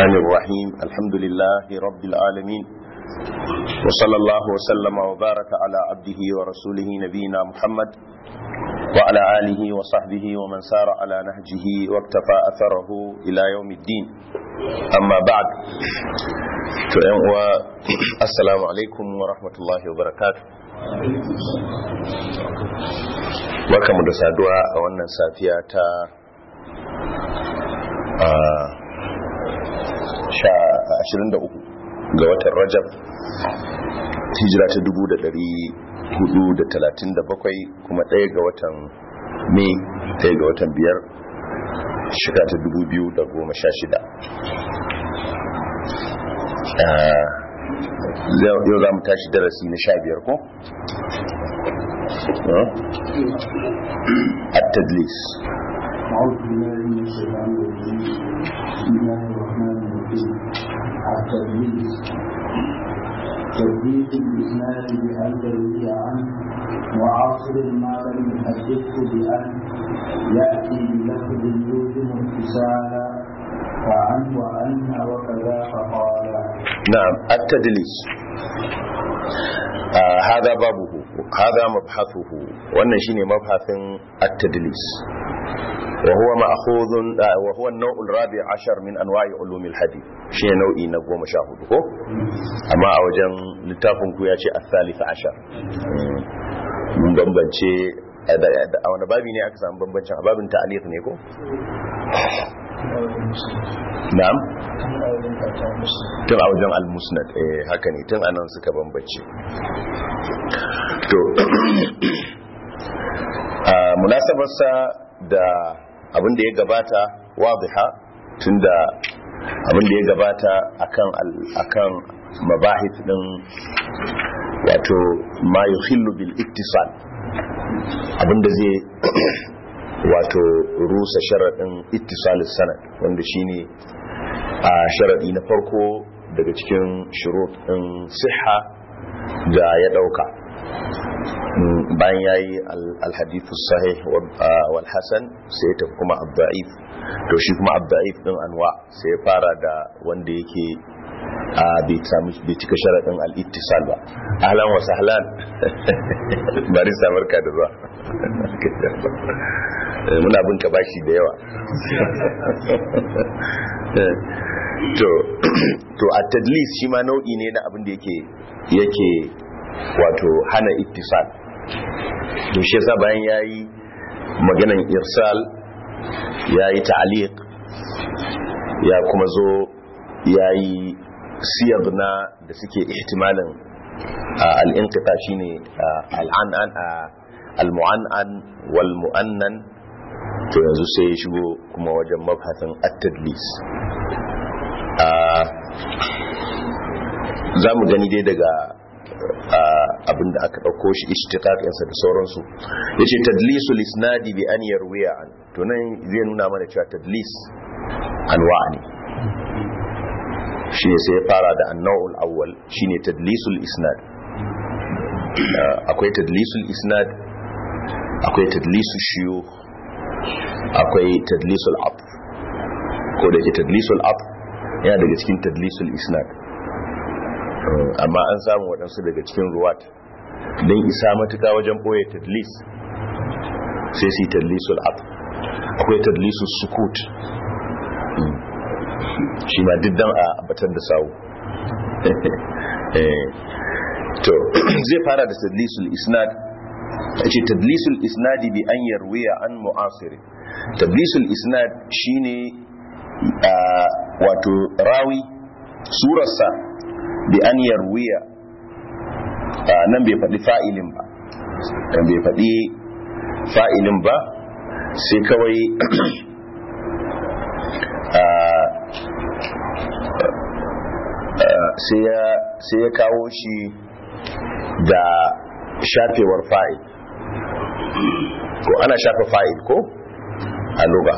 الرحمن الرحيم الحمد لله رب العالمين وصلى الله وسلم وبارك على عبده ورسوله نبينا محمد وعلى آله وصحبه ومن سار على نهجه واكتفى أثره إلى يوم الدين أما بعد السلام عليكم ورحمة الله وبركاته barkamu da saduwa a wannan safiya ta ashirin da uku ga watan rajab hijira ta dubu da dari hudu da talatin da bakwai kuma ɗaya ga watan mai ɗaya ga watan biyar shiga ta dubu biyu da goma sha shida yau za mu tashi darasi na sha biyar ko? التدليس أعوذ بالله من الشيطان الرجيم بسم الله الرحمن الرحيم التدليس تدليس الإسناد بأن تروي عنه وعاصر ما لم يحدثه بأن يأتي بلفظ يوزن اتصالا وعن وأن وكذا فقال نعم التدليس آه هذا بابه هذا مبحثه wannan shine mabhasin at-tadlis وهو مأخوذ وهو النوع الرابع عشر من أنواع علوم الحديث شيء نوعي نقوم شاهد ko amma a wajen littafin ku ya ce الثالث عشر mun bambance a wani babi ne aka samu bambancin a babin ta'alif ne ko na'am tun a wajen al-musnad eh haka ne tun anan suka bambance to munasabarsa da abin da ya gabata wadiha tunda abin da ya gabata akan akan mabahith din wato ma yuhillu bil ittisal abin da zai wato rusa sharadin ittisalus sanad wanda shine a sharadi na farko daga cikin shurut din siha da ya dauka bayan ya yi alhadithu sahih wal hasan sai ya tafi kuma abda'if to shi kuma abda'if din anwa sai ya fara da wanda yake a bai cika sharaɗin al'ittisal ba ahlan wa sahlan bari samar ka da zuwa muna bin ka bashi da yawa to to a tadlis shi ma nau'i ne na abin da yake yake wato hana ittisal to shi yasa bayan yayi maganan irsal yayi ta'liq ya kuma zo yayi siyag na da suke ihtimalin al-inqita shine al-an'an al-mu'annan wal mu'annan to yanzu sai ya shigo kuma wajen mabhasin at-tadlis za mu gani dai daga abin da aka ɗauko shi ishtiqaqinsa da sauransu yace tadlisul isnadi bi an yarwiya an to nan zai nuna mana cewa tadlis anwa ne shine sai ya fara da annawul awwal shine tadlisul isnad akwai tadlisul isnad akwai tadlisul shuyukh akwai tadlisul atf ko da ke tadlisul atf yana daga cikin tadlisul isnad amma an samu waɗansu daga cikin ruwat don isa matuka wajen ɓoye tadlis sai su yi tadlisul at akwai tadlisul sukut shi ma diddan a batar da sawu to zai fara da tadlisul isnad a ce tadlisul isnadi bi an yarwiya an mu'asiri tadlisul isnad shine wato rawi surarsa bi an yarwiya nan bai faɗi fa'ilin ba nan bai faɗi fa'ilin ba sai kawai sai ya kawo shi da shafewar fa'il ko ana shafa fa'il ko a loga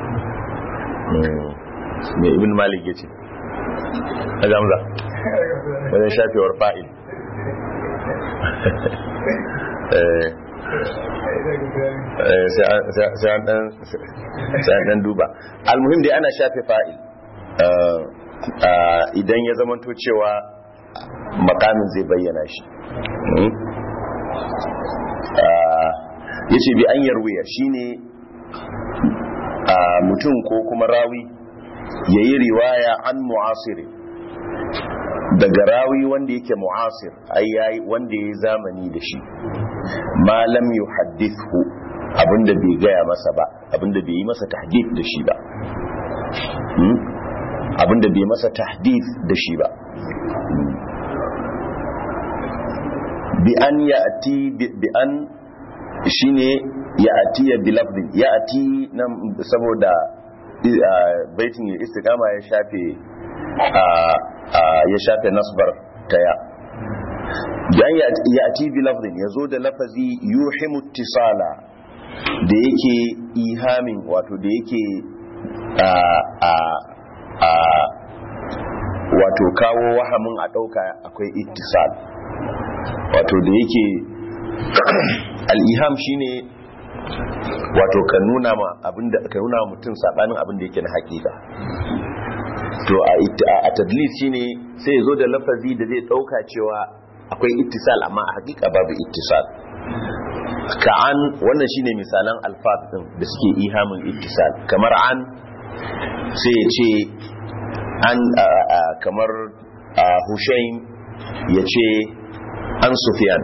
mai ibn malik ya ce a gamza wajen shafewar fa'il sai an dan duba almuhim dai ana shafe fa'il idan ya zamanto cewa makamin zai bayyana shi ya ce bi an yarwiya shine mutum ko kuma rawi ya yi riwaya an mu'asiri daga rawi wanda yake mu'asir ai yayi wanda yayi zamani da shi ma lam yuhaddithu abinda bai gaya masa ba abinda bai yi masa tahdith da shi ba abinda bai masa tahdith da shi ba bi an ya'ti bi an shine ya'ti ya bi lafdin ya'ti nan saboda baitin istiqama ya shafe ya shafe nasbar ta ya dan ya ati bi lafzin ya zo da lafazi yuhimu ittisala da yake ihamin wato da yake wato kawo wahamin a ɗauka akwai ittisal wato da yake al'iham shine wato ka nuna ma abinda ka nuna mutum sabanin abin da yake na hakika to a tadlis shine sai ya zo da lafazi da zai dauka cewa akwai ittisal amma a hakika babu ittisal ka'an wannan shine misalan alfaz din da suke ihamin ittisal kamar an sai ya ce an kamar Hushaim ya ce an Sufyan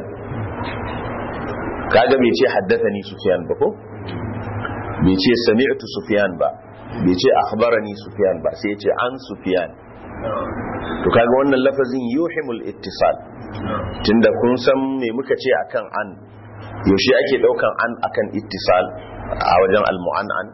kaga bai ce haddathani Sufyan ba ko bai ce sami'tu Sufyan ba bai ce akhbarani Sufyan ba sai ya ce an Sufyan to kaga wannan lafazin yuhimul ittisal tunda kun san me muka ce akan an yaushe ake daukan an akan ittisal a wajen al-mu'an'an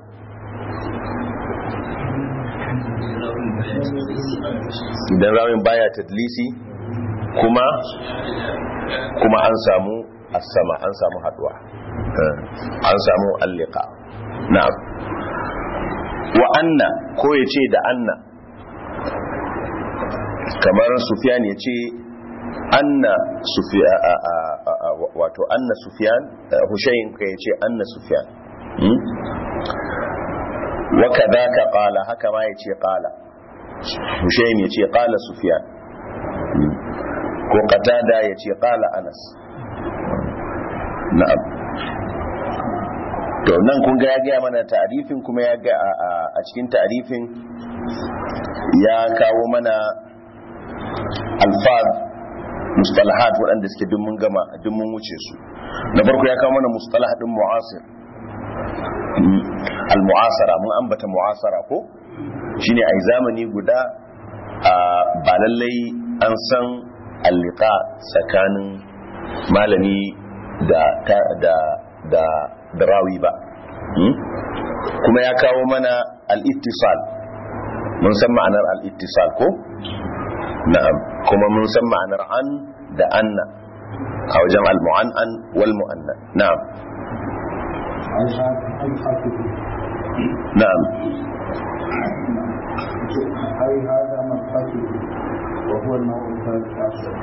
idan rawin baya tadlisi kuma kuma an samu as-sama an samu haduwa an samu allika na'am wa anna ko yace da anna kamar sufyan yace anna sufyan wato anna sufyan hushayn kai yace anna sufyan wa kadaka qala haka ma yace qala hushayn yace qala sufyan ko qatada yace qala anas na'am to nan kun ga ya gaya mana ta'arifin kuma ya ga a cikin ta'arifin ya kawo mana alfaz mustalahat waɗanda suke duk mun gama duk mun wuce su na farko ya kawo mana mustalah din mu'asir al-mu'asara mun ambata mu'asara ko shine ai zamani guda ba lallai an san alliqa tsakanin malami da da da da rawi ba kuma ya kawo mana al-ittisal mun san ma'anar al-ittisal ko na'am kuma mun san ma'anar an da anna a wajen al-mu'an'an wal mu'anna na'am na'am أي هذا مبحثه وهو النوع الثالث عشر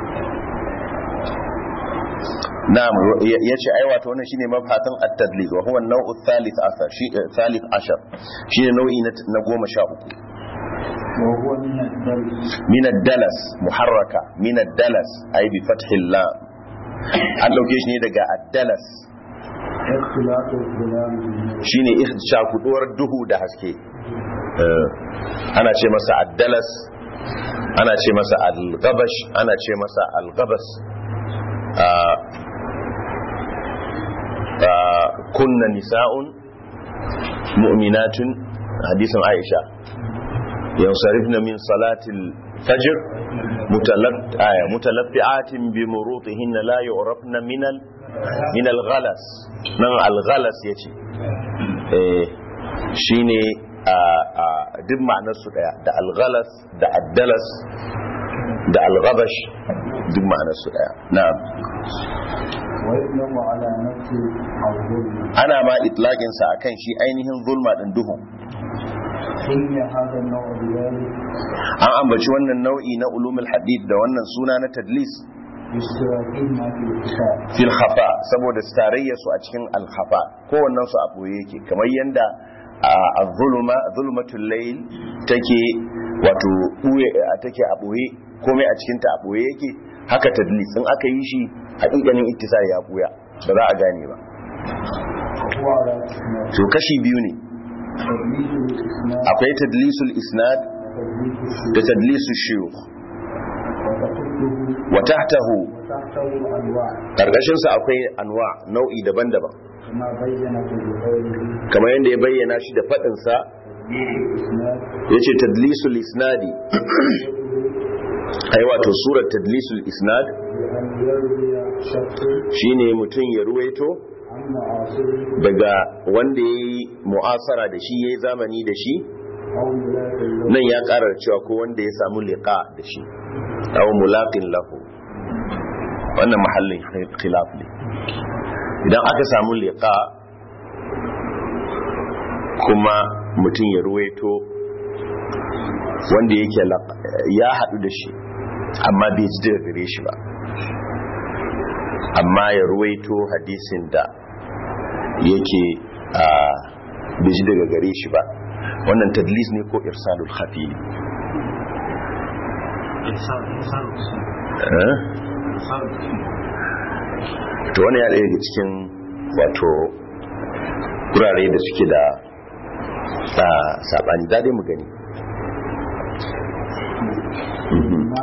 نعم yace ai wato wannan shine mabhatan at-tadlis wa huwa an-naw'u thalith ashar shi thalith ashar shine nau'i na 13 وهو من الدلس min ad-dalas muharraka min ad-dalas ai bi fathi lam an dauke shi ne daga ad-dalas اختلاط الظلام بالنور shine shakuduwar duhu da haske ana ce masa ad-dalas ana ce masa al-ghabash ana ce masa al-ghabas kunna nisa'un mu'minatun hadisin Aisha yansarifna min salatil fajr mutalaffi'atin bi murutihin la yu'rafna min al min al ghalas nan al ghalas yace eh shine a duk ma'anar su daya da al ghalas da ad-dalas da al ghabash duk ma'anar su daya na'am ويطلق على نفس الظلم ana ma itlaqin sa akan shi ainihin zulma din duhu سمي هذا النوع بذلك an ambaci wannan nau'i na ulumul hadith da wannan suna na tadlis باشتراكهما في الكتاب fil khafa saboda tarayya su a cikin al khafa kowannen su a boye yake kamar yanda az-zuluma zulmatul layl take wato ɓuye a take a ɓoye komai a cikinta a ɓoye yake haka tadlis in aka yi shi haƙiƙanin ittisal ya ɓuya ba za a gane ba وهو على اسماء to kashi biyu ne تدليس الاسناد akwai tadlisul isnad وتدليس da الشيوخ tadlisul shuyukh وتحته wa tahtahu وتحته انواع karkashin sa akwai anwa nau'i daban-daban كما بين في قوله kamar yadda ya bayyana shi da fadin sa تدليس الاسناد yace tadlisul isnadi ai wato surar tadlisul isnad بان يروي شخص shine mutum ya ruwaito عن معاصره daga wanda yayi mu'asara da shi yayi zamani da shi او ملاك له nan ya karar cewa ko wanda ya samu liqa da shi aw mulaqin lahu wannan mahallin khilaf ne idan aka samu liqa kuma mutum ya ruwaito wanda yake laq- ya hadu da shi amma bai ji daga gare shi ba amma ya ruwaito hadisin da yake a bai ji daga gare shi ba wannan tadlis ne ko irsalul khafi ne Eh? to wani ya ɗaya daga cikin wato wurare da suke da a saɓani za dai mu gani Mhm. ما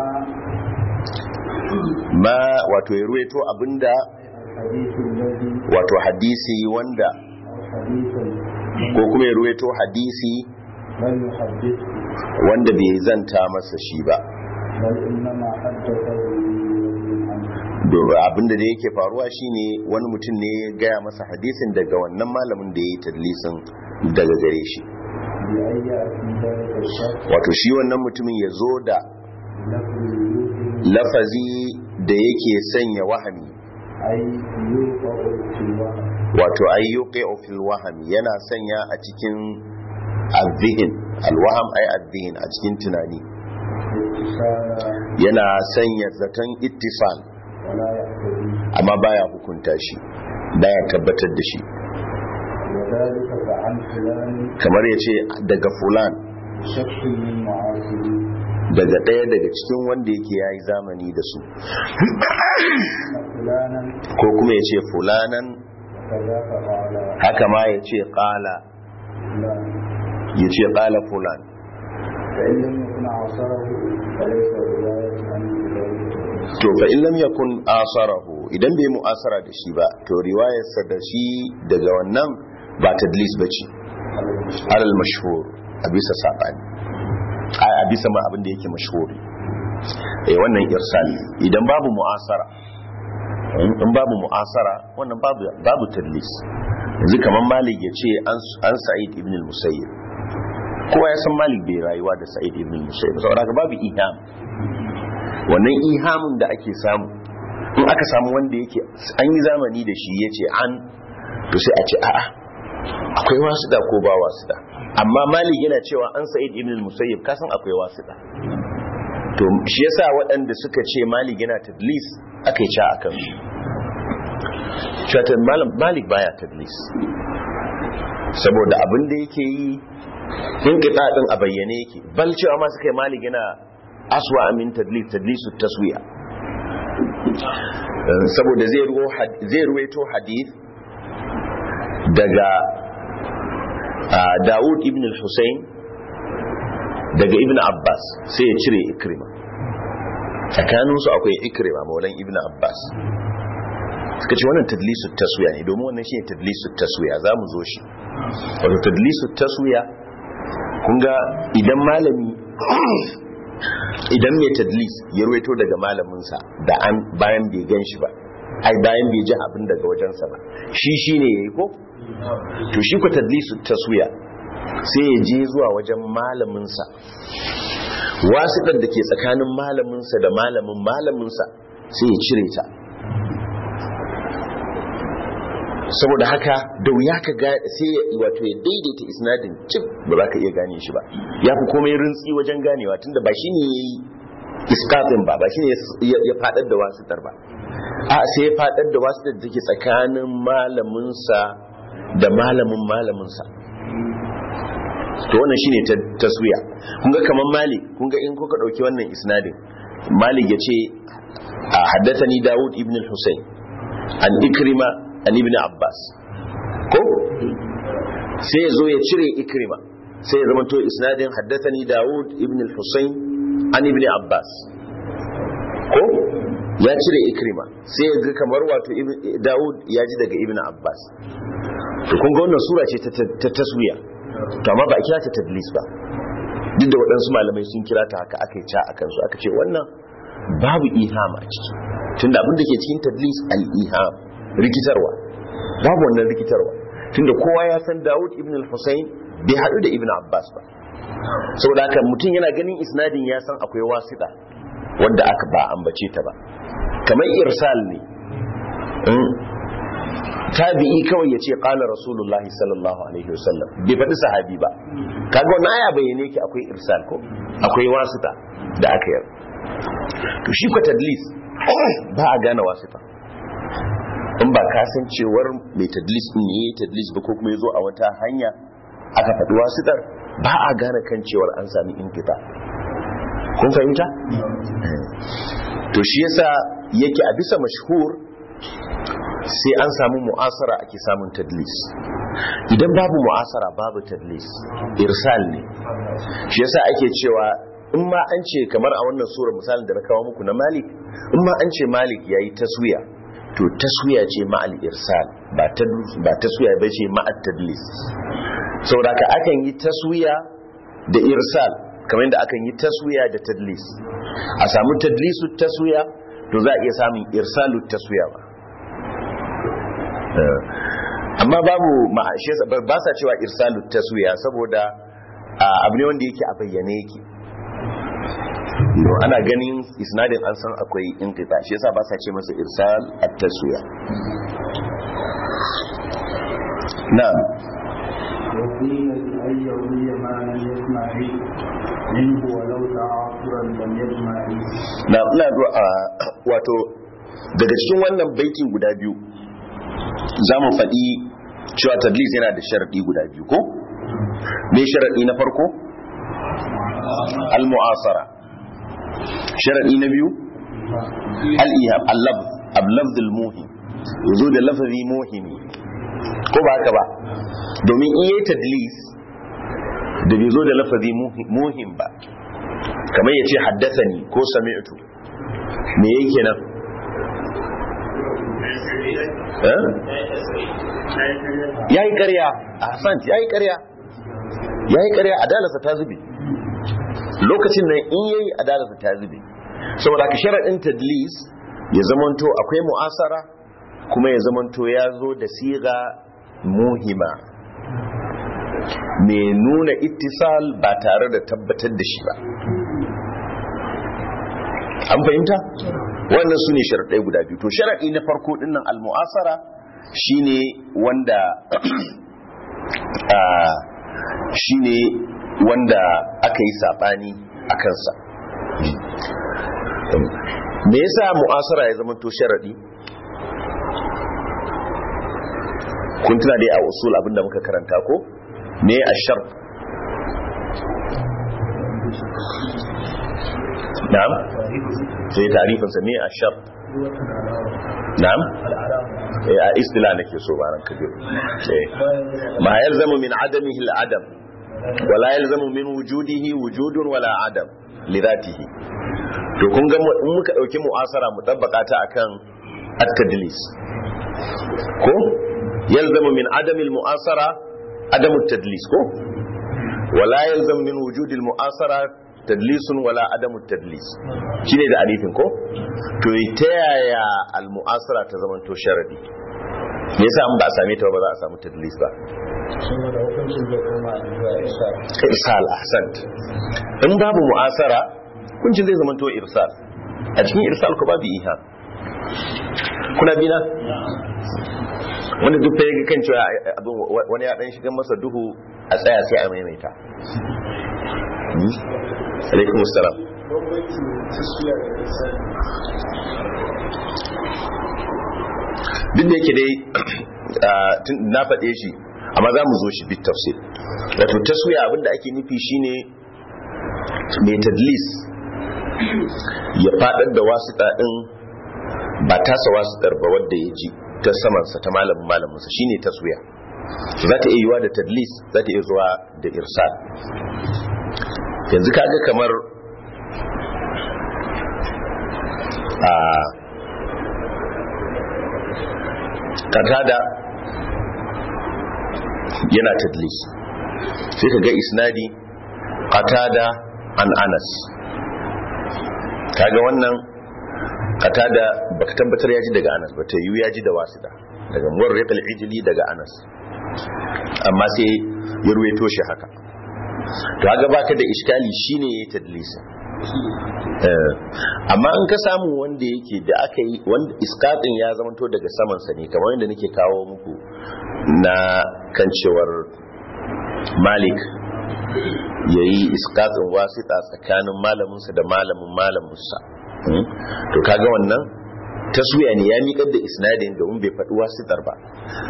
ma wato ya ruwaito abinda الحديث الذي wato hadisi wanda او حديثا ko kuma ya ruwaito hadisi لم يحدثه wanda bai zanta masa shi ba بل انما حدثه عنه Do- abinda da yake faruwa shine wani mutum ne ya gaya masa hadisin daga wannan malamin da ya yi tadlisin daga gare shi بأن يأتي ذلك الشخص wato shi wannan mutumin ya zo da لفظ يوهم lafazi da yake sanya wahami أي يوقع في الوهم wato ayyuka fil wahami yana sanya a cikin azzihin alwaham ay azzihin a cikin tunani اتصالا yana sanya zaton ittisal ولا يقتضي amma baya hukunta shi baya tabbatar da shi وذلك فعن فلان kamar ya ce daga fulan شخص من معاصرين daga ɗaya daga cikin wanda yake ya yi zamani da su فلانا ko kuma ya ce fulanan كذا فقال haka ma ya ce ƙala فلان ya ce ƙala fulan فإن لم يكن عصره فليس رواية عنه بذلك to fa in lam yakun asarahu idan bai mu'asara da shi ba to riwayarsa da shi daga wannan ba tadlis bace alal mashhur a bisa sabani a a bisa ma abin da yake mashhuri eh wannan irsal idan babu mu'asara in in babu mu'asara wannan babu babu tadlis yanzu kaman malik ya ce an an sa'id ibn al-musayyib kowa ya san malik bai rayuwa da sa'id ibn al-musayyib saboda haka babu iham wannan ihamin da ake samu in aka samu wanda yake an yi zamani da shi ya ce an to sai a ce a'a akwai wasu da ko ba wasu da amma malik yana cewa an sa'id ibn al-musayyib kasan akwai wasu da to shi yasa waɗanda suka ce malik yana tadlis aka yi ca a kan su malik baya tadlis saboda abin da yake yi in kita din a bayyane yake bal cewa ma suka yi malik yana aswa min tadlis tadlisu taswiya Eh, saboda zai ruwo had- zai ruwaito hadith daga ah, Dawud ibn al-Husayn daga ibn Abbas sai ya cire Ikrima tsakaninsu akwai Ikrima maulan ibn Abbas suka ce wannan tadlisu taswiya ne domin wannan shi ne tadlisu taswiya za mu zo shi wato tadlisu taswiya kun ga idan malami idan mai tadlis ya ruwaito daga malaminsa da an bayan bai gan shi ba ai bayan bai ji abin daga wajensa ba shi shi ne ya yi ko? to shi ku tadlisu taswiya sai ya je zuwa wajen malaminsa wasu da ke tsakanin malaminsa da malamin malaminsa sai ya cire ta saboda haka da wuya ka ga sai ya wato ya daidaita isnadin cip ba za ka iya gane shi ba ya fi komai rintsi wajen ganewa tunda ba shi ne ya yi iskafin ba ba shi ne ya ya fadar da wasitar ba a sai ya fadar da wasitar da take tsakanin malaminsa da malamin malaminsa to wannan shine taswiya kun ga kaman malik kun ga in kuka dauki wannan isnadin malik yace haddathani daud ibn al-husayn an ikrima an ibn abbas ko sai ya zo ya cire ikrima sai ya zama to isnadin haddathani daud ibn al-husayn an ibn abbas ko ya cire ikrima sai ya ga kamar wato daud ya ji daga ibn abbas to kun ga wannan sura ce ta taswiya to amma ba a kira ta tadlis ba duk da waɗansu malamai sun kira ta haka aka yi ca a kansu aka ce wannan babu iham a ciki tunda abin da ke cikin tadlis al-iham rikitarwa babu wannan rikitarwa tunda kowa ya san Dawud ibn al-Husayn bai haɗu da ibn Abbas ba saboda haka mutum yana ganin isnadin ya san akwai wasita wanda aka ba ambace ta ba kamar irsal ne tabi'i kawai ya ce qala rasulullahi sallallahu alaihi wasallam bai faɗi sahabi ba kaga wannan aya bayyane ki akwai irsal ko akwai wasita da aka yi to shi ko tadlis ba a gane wasita in ba ka san cewar mai tadlis din ne tadlis ba ko kuma yazo a wata hanya aka faɗi wasitar ba a gane kan cewar an sami inkita kun fahimta to shi yasa yake a bisa mashhur sai an samu mu'asara ake samun tadlis idan babu mu'asara babu tadlis irsal ne shi yasa ake cewa in ma an ce kamar a wannan sura misalin da na kawo muku na malik in ma an ce malik yayi taswiya to taswiya ce ma'al irsal ba taswiya ba ce ma'al tadlis saboda ka akan yi taswiya da irsal kamar yadda akan yi taswiya da tadlis a samu tadlisu taswiya to za a iya samun irsalu taswiya ba amma babu ba sa cewa irsalu taswiya saboda abu ne wanda yake a bayyane yake ana ganin isnadin an san akwai inqita shi yasa ba sa ce masa irsal at-taswiya na'am وقيل أن يروي ما لم يسمع منه ولو تعاصرا لم يسمع na ina wato daga cikin wannan baiti guda biyu za mu faɗi cewa tadlis yana da sharaɗi guda biyu ko me sharaɗi na farko al-mu'asara sharaɗi na biyu al-ihab al-lafz al-lafz al-muhim yazo da lafazi muhimi ko ba haka ba domin in yayi tadlis da bai zo da lafazi muhim ba kamar ya ce haddasani ko sami'tu me yake kenan ya yi karya a hassan ya yi karya ya yi karya adalarsa ta zube lokacin nan in yayi adalarsa ta zube saboda ka sharaɗin tadlis ya zamanto akwai mu'asara kuma ya zamanto ya zo da siga muhima mai nuna ittisal ba tare da tabbatar da shi ba an fahimta wannan su ne sharaɗai guda biyu to sharaɗi na farko ɗinnan al-mu'asara shine wanda shine wanda aka yi saɓani a kansa me yasa mu'asara ya zama to sharaɗi kun tuna dai a usul abinda muka karanta ko me a shar na'am sai tarifinsa me a shar na'am a istila nake so baran kabir ma yalzamu min adamihi al-adam wala yalzamu min wujudihi wujudun wala adam lidatihi to kun ga in muka dauki mu'asara mu tabbaka ta akan at-tadlis ko yalzamu min adami al-mu'asara adamu at-tadlis ko wala yalzamu min wujudi al-mu'asara tadlisun wala adamu tadlis shine da arifin ko to ta yaya al-mu'asara ta zaman to sharadi me yasa an ba a same ta ba za a samu tadlis ba saboda hukuncin zai koma zuwa isa irsal ahsant in babu mu'asara hukuncin zai zama to irsal a cikin irsal ko babu iha kuna bina wanda duk ya ga kan cewa abin wani ya dan shiga masa duhu a tsaya sai a maimaita alaikum assalam duk da yake dai na faɗe shi amma za mu zo shi bit tafsir wato taswiya abinda ake nufi shine mai tadlis ya fadar da wasiƙa din ba tasa wasiƙar ba wadda ya ji ta samansa ta malamin malaminsa shine taswiya za ta iya yiwa da tadlis za ta iya zuwa da irsal yanzu kaga kamar a katada yana tadlis sai ka ga isnadi qatada an anas kaga wannan qatada baka tabbatar ya ji daga anas ba ta yi ya ji da wasita daga muwarriq al-ijli daga anas amma sai ya ruwaito shi haka to kaga baka da iskali shine yayi tadlisin amma in ka samu wanda yake da aka yi wanda iskatin ya zamanto daga saman sa ne kamar yadda nake kawo muku na kan cewar malik yayi iskatin wasita tsakanin malaminsa da malamin malaminsa to kaga wannan taswiya ne ya miƙar da isnadin domin bai faɗi wasitar ba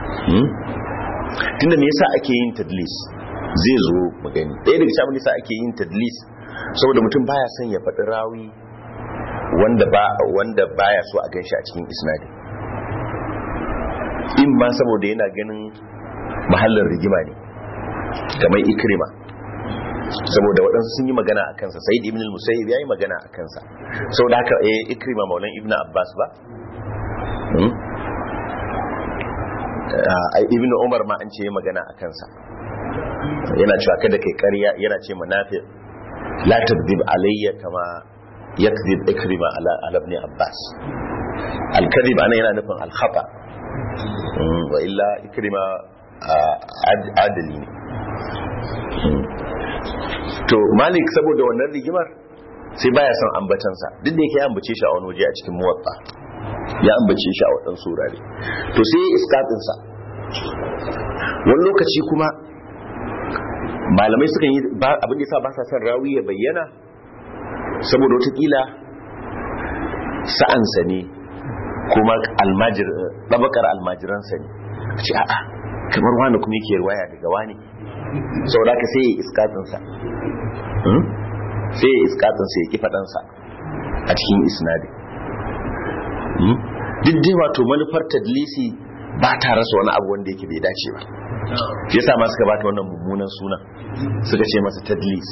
tunda me yasa ake yin tadlis zai zo mu gani ɗaya daga cikin yasa ake yin tadlis saboda mutum baya son ya faɗi rawi wanda ba wanda baya so a ganshi a cikin isnadin in ma saboda yana ganin mahallin rigima ne kamar ikrima saboda waɗansu sun yi magana a kansa sai ibn al-musayyib ya yi magana a kansa saboda haka eh ikrima maulan ibn abbas ba ibn umar ma an ce magana a kansa yana cewa kada kai ƙarya yana ce manafi la tadhib alayya kama yakdhib ikrima ala ala ibn abbas al-kadhib ana yana nufin al-khata wa illa ikrima adali ne to malik saboda wannan rigimar sai baya son ambatansa duk da yake ya ambace shi a wani waje a cikin muwatta ya ambace shi a waɗansu surare to sai ya iskatinsa wani lokaci kuma malamai sukan yi abin da yasa ba sa son rawi ya bayyana saboda watakila sa'ansa ne kuma almajir ɗabakar almajiransa ne a ce a'a kamar wani kuma yake ruwaya daga wani sau da ka sai ya iskatinsa sai ya iskatinsa ya ki faɗansa a cikin isnadi duk dai wato manufar tadlisi ba ta rasa wani abu wanda yake bai dace ba shi yasa ma suka bata wannan mummunan suna suka ce masa tadlis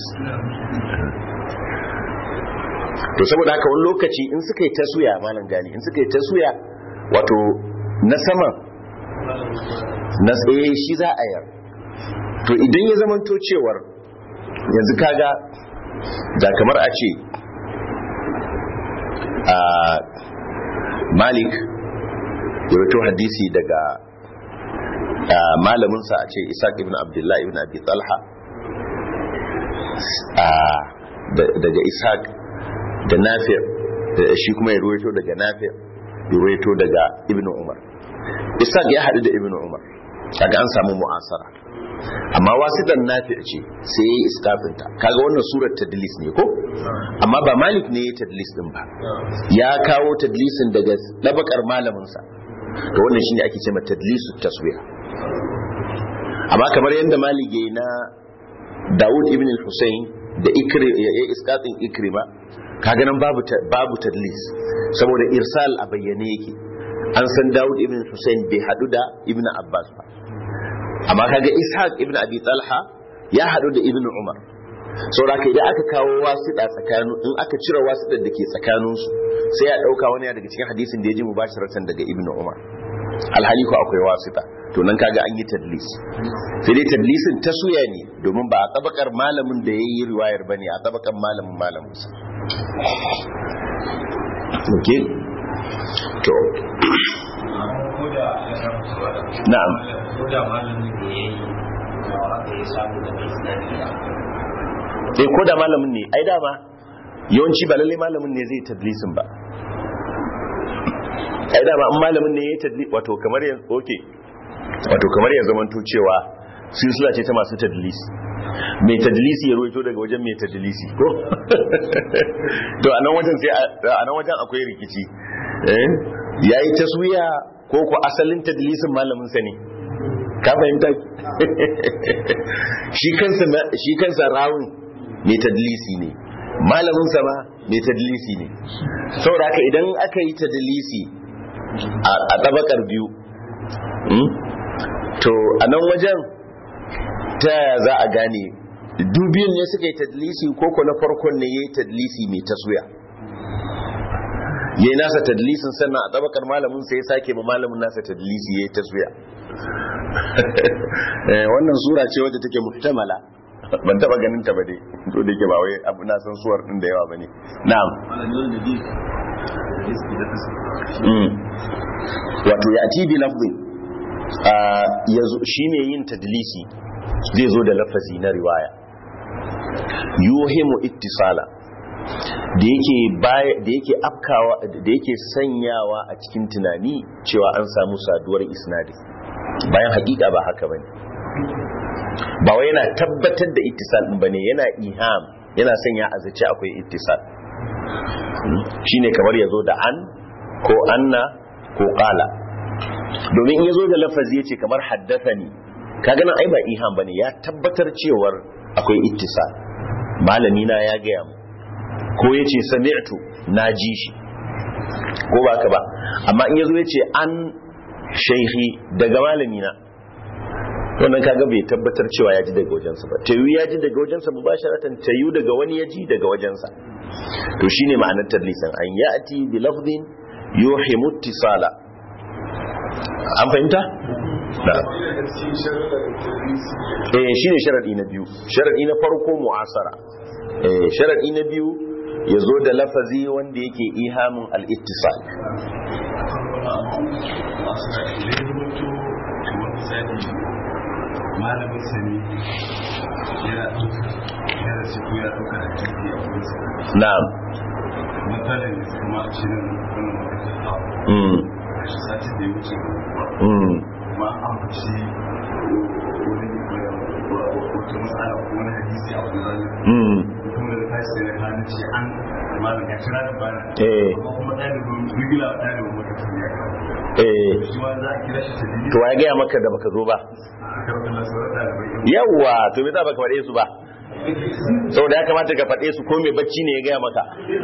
to saboda haka wani lokaci in suka yi tasuya malam gani in suka yi tasuya wato na saman na tsaye shi za a yar to idan ya zamanto cewar yanzu kaga da kamar a ce a malik ya wato hadisi daga malaminsa a ce isaac ibn abdullahi ibn abi talha daga isaac da nafir shi kuma ya ruwaito daga nafir ya ruwaito daga ibn umar isaac ya haɗu da ibn umar kaga an samu mu'asara amma wasidan nafi ce sai yayi iskafinta kaga wannan surar tadlis ne ko amma ba malik ne ya tadlis din ba ya kawo tadlisin daga dabakar malamin sa to wannan shine ake cewa tadlisu taswiya amma kamar yadda malik yayi na Dawud ibn al-Husayn da ikri ya iskatin ikrima kaga nan babu babu tadlis saboda irsal a bayyane yake an san Dawud ibn Hussein bai hadu da Ibn Abbas ba amma kaga Ishaq ibn Abi Talha ya hadu da Ibn Umar saboda idan aka kawo wasiɗa tsakanin in aka cire wasiɗar da ke tsakanin su sai ya dauka wani daga cikin hadisin da ya ji mubasharatan daga Ibn Umar alhali ko akwai wasiɗa to nan kaga an yi tadlis sai dai tadlisin ta suya ne domin ba a tabakar malamin da ya yi riwayar bane a tabakar malamin malamin sa okay to na'am eh ko da malamin ne ai dama yawanci ba lalle malamin ne zai tadlisin ba ai dama in malamin ne ya tadlis wato kamar yanzu okay wato kamar ya zamanto cewa silsila ce ta masu tadlis mai tadlisi ya ruwaito daga wajen mai tadlisi ko to a nan wajen sai a nan wajen akwai rikici eh yayi taswiya ko ko asalin tadlisin malamin sa ne ka fahimta shi kansa shi kansa rawun mai tadlisi ne malamin sa ma mai tadlisi ne saboda haka idan aka yi tadlisi a tabakar biyu to a nan wajen ta yaya za a gane dubiyun ne suka yi tadlisi ko na farkon ne ya yi tadlisi mai taswiya ya yi nasa tadlisin sannan a tabakar malamin sai ya sake ma malamin nasa tadlisi ya yi taswiya wannan sura ce wadda take muhtamala ban taba ganin ta ba dai to da ke ba wai abu na san suwar din da yawa bane na'am wato ya ati bi lafzin shine yin tadlisi zai zo da lafazi na riwaya yuhimu ittisala da yake da yake afkawa da yake sanyawa a cikin tunani cewa an samu saduwar isnadi bayan hakika ba haka bane ba wai yana tabbatar da ittisal din bane yana iham yana sanya a zace akwai ittisal shine kamar yazo da an ko anna ko qala domin in yazo da lafazi yace kamar haddathani kaga nan ai ba iham bane ya tabbatar cewar akwai ittisal malami na ya gaya mu ko yace sami'tu na ji shi ko ba ka ba amma in yazo yace an shaihi daga malami na wannan kaga bai tabbatar cewa ya ji daga wajensa ba tayu ya ji daga wajensa mubasharatan tayu daga wani ya ji daga wajensa to shine ma'anar tadlisan an ya'ti bi lafdhin yuhimu ittisala an fahimta na eh shine sharadi na biyu sharadi na farko mu'asara eh sharadi na biyu yazo da lafazi wanda yake ihamin al-ittisal malamin sani yana ɗauka yana ciko ya ɗauka da jirgi a wurinsa na'am matsalar da suka ma shi nan wannan makasin abu mm a shi sati da ya wuce mm ma an ambaci wani wata matsala ko wani hadisi a wani zanen mm kuma da tashi sai na kanu ce an malam ya kira da bana eh amma kuma ɗalibin rigila ɗalibin makasin ya kawo eh shi ma za a kira shi ta dalilin to ya gaya maka da baka zo ba a karɓar nasarar ɗalibai yawwa to me za baka faɗe su ba saboda ya kamata ka faɗe su ko mai bacci ne ya gaya maka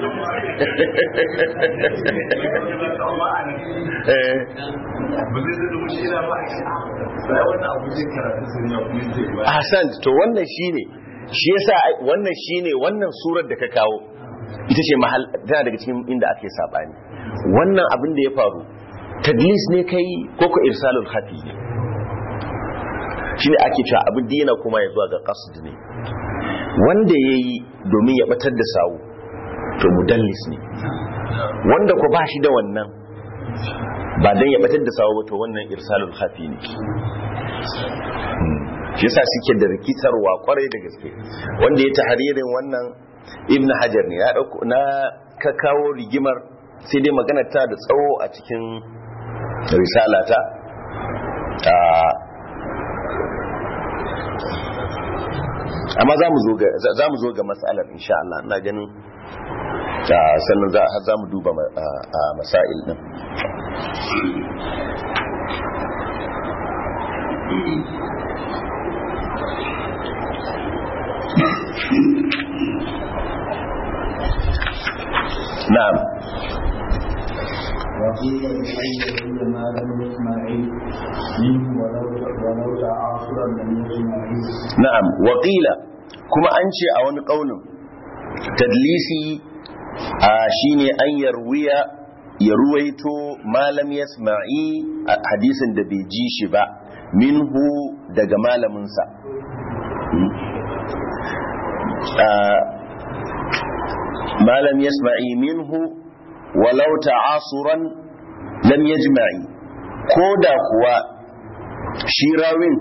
eh ba zai zai mushi ina ba a ce a sai wannan abu zai karatu sun ya kuma zai ba ahsan to wannan shine shi yasa wannan shine wannan surar da ka kawo ita ce mahal tana daga cikin inda ake sabani wannan abin da ya faru tadlis ne kai ko ko irsalul khafi ne shine ake cewa abin da yana kuma ya zuwa ga qasd ne wanda yayi domin ya batar da sawu to mudallis ne wanda ko ba shi da wannan ba dan ya batar da sawu ba to wannan irsalul khafi ne shi yasa suke da rikitarwa kwarai da gaske wanda ya tahririn wannan ibn hajar ne ya dauko na ka kawo rigimar sai dai magana ta da tsawo a cikin risalata a amma za mu zo ga za mu zo ga matsalar insha Allah ina ganin ah, sannan za har za mu duba ma- ah, ah, masail din na'am وقيل بأي ما لم يسمعي منه ولو ولو تعاصرا لم يسمعي na'am waƙila kuma an ce a wani ƙaunin tadlisi a shine an yarwiya ya ruwaito malam yasma'i a hadisin da bai ji shi ba minhu daga malaminsa Ah, malam yasma'i minhu walau ta'asuran lam yajma'i ko da kuwa shi rawin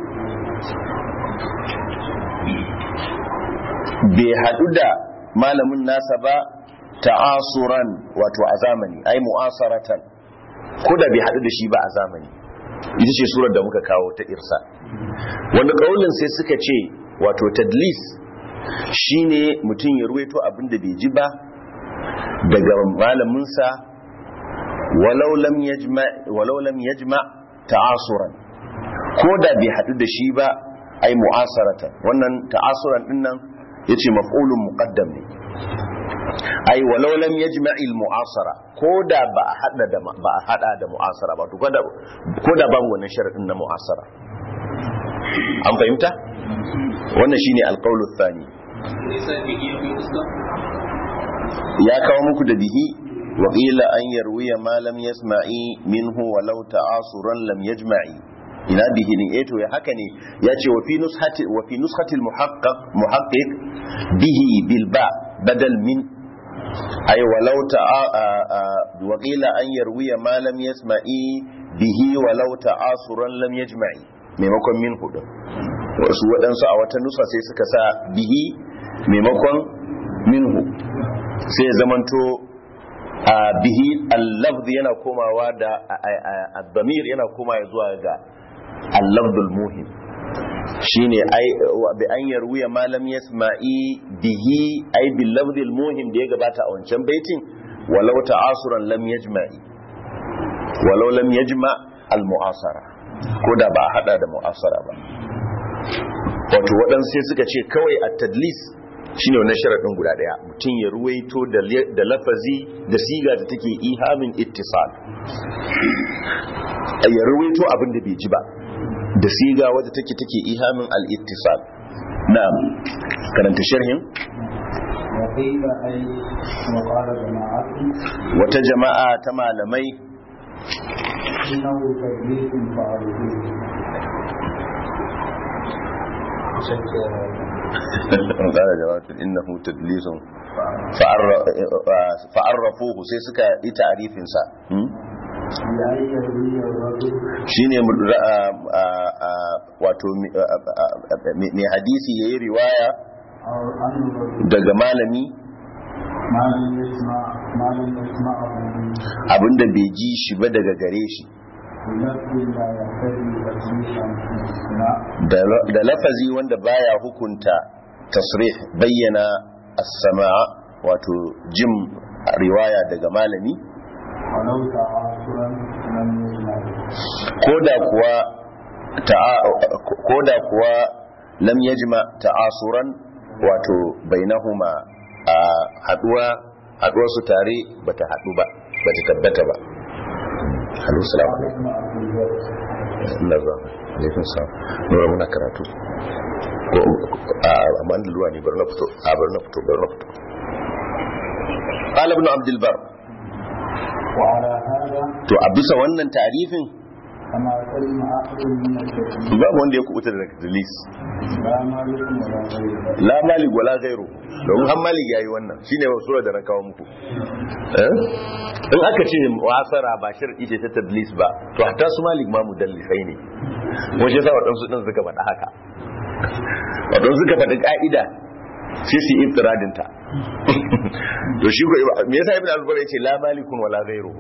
bai haɗu da malamin nasa ba ta'asuran wato a zamani ai mu'asaratan ko da bai haɗu da shi ba a zamani ita ce surar da muka kawo ta irsa wani ƙaunin sai suka ce wato tadlis shine mutum ya ruwaito abin da bai ji ba daga malaminsa walau lam yajma walau lam yajma ta'asuran ko da bai hadu da shi ba ai mu'asaratan wannan ta'asuran din nan yace maf'ulun muqaddam ne ai walau lam yajma'i al-mu'asara ko da ba a hada da ba a hada da mu'asara ba to ko da ko da babu wannan sharadin na mu'asara an fahimta wannan shine alqawlu thani ya kawo muku da bihi wa qila an yarwiya ma lam yasma'i minhu walau ta'asuran lam yajma'i ina bihi ne eh to ya haka ne ya ce wa fi nushati wa fi nushati al-muhaqqaq muhaqqiq bihi bil ba badal min ay walau ta'a wa qila an yarwiya ma lam yasma'i bihi walau ta'asuran lam yajma'i maimakon min hudu wasu waɗansu a wata nusa sai suka sa bihi maimakon minhu sai ya zamanto a bihi al-lafz yana komawa da ad-damir yana komawa zuwa ga al-lafzul muhim shine ai bi an yarwiya ma lam yasma'i bihi ai bil lafzil muhim da ya gabata a wancan baitin walau ta'asuran lam yajma'i walau lam yajma al mu'asara ko da ba a hada da mu'asara ba wato waɗansu sai suka ce kawai a tadlis shine wannan sharaɗin guda ɗaya mutum ya ruwaito da lafazi da siga da take ihamin ittisal ya ruwaito abin da bai ji ba da siga wadda take take ihamin al-ittisal na'am karanta sharhin وقيل أي وقال جماعة wata jama'a ta malamai إنه تدليس فعله قال جماعة إنه تدليس فعر- فعرفوه sai suka yi ta'arifin sa بأن يروي الرجل shine mu- ra- a- a- wato mi- a- a- a- mai hadisi yayi riwaya أو أن الرجل daga malami ما لم يسمع ما لم يسمعه منه abinda bai ji shi ba daga gare shi بلفظ لا يقتضي تسميحا في الاستثناء da da lafazi wanda baya hukunta tasrih bayyana as-sama' wato jin riwaya daga malami ولو تعاصرا لم يجمع koda kuwa ta'a- koda kuwa lam yajma ta'asuran wato bainahuma a haduwa haduwar su tare bata hadu ba bata tabbata ba Alaihi salamu alaikum. ابن عبد البر Allah za alaikum salam nura muna karatu ko a amma an luwa ne bari na fito a bari na fito bari na fito qala ibn abd albar وعلى هذا to a bisa wannan tarifin كما سلم أحد من التكليف babu wanda ya kubuta daga dalis لا مالك ولا غيره la malik wala gairu don han malik yayi wannan shine sura da na kawo muku eh in aka ce wasara ba shar'i ce ta tadlis ba to hatta su malik ma mudallisai ne wace yasa wadansu din suka faɗa haka wadansu suka faɗi ka'ida sai su yi iftiradin ta to shi ko me yasa ibn al-zubair yace la malikun wala gairu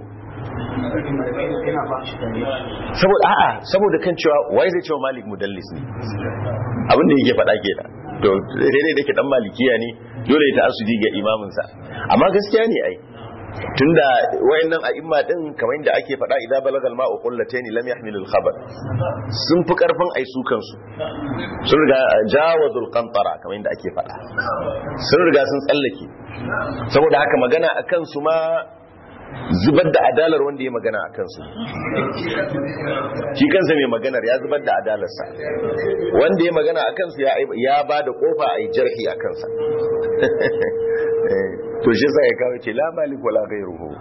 saboda a'a saboda kan cewa wai zai cewa malik mudallis ne abin da yake faɗa kenan to daidai da ke dan malikiya ne dole ya ta'assudi ga imamin sa amma gaskiya ne ai tunda wayannan a'imma din kamar yadda ake faɗa idza balagal ma'u qullatayn lam yahmil al-khabar sun fi karfin ai su kansu sun riga jawazul qantara kamar yadda ake faɗa sun riga sun tsallake saboda haka magana akan su ma zubar da adalar wanda ya magana a kansu shi kansa mai maganar ya zubar da adalarsa wanda ya magana a kansu ya ba da kofa a yi jarhi a kansa to shi sa ya kawo ce la malik wala ghayruhu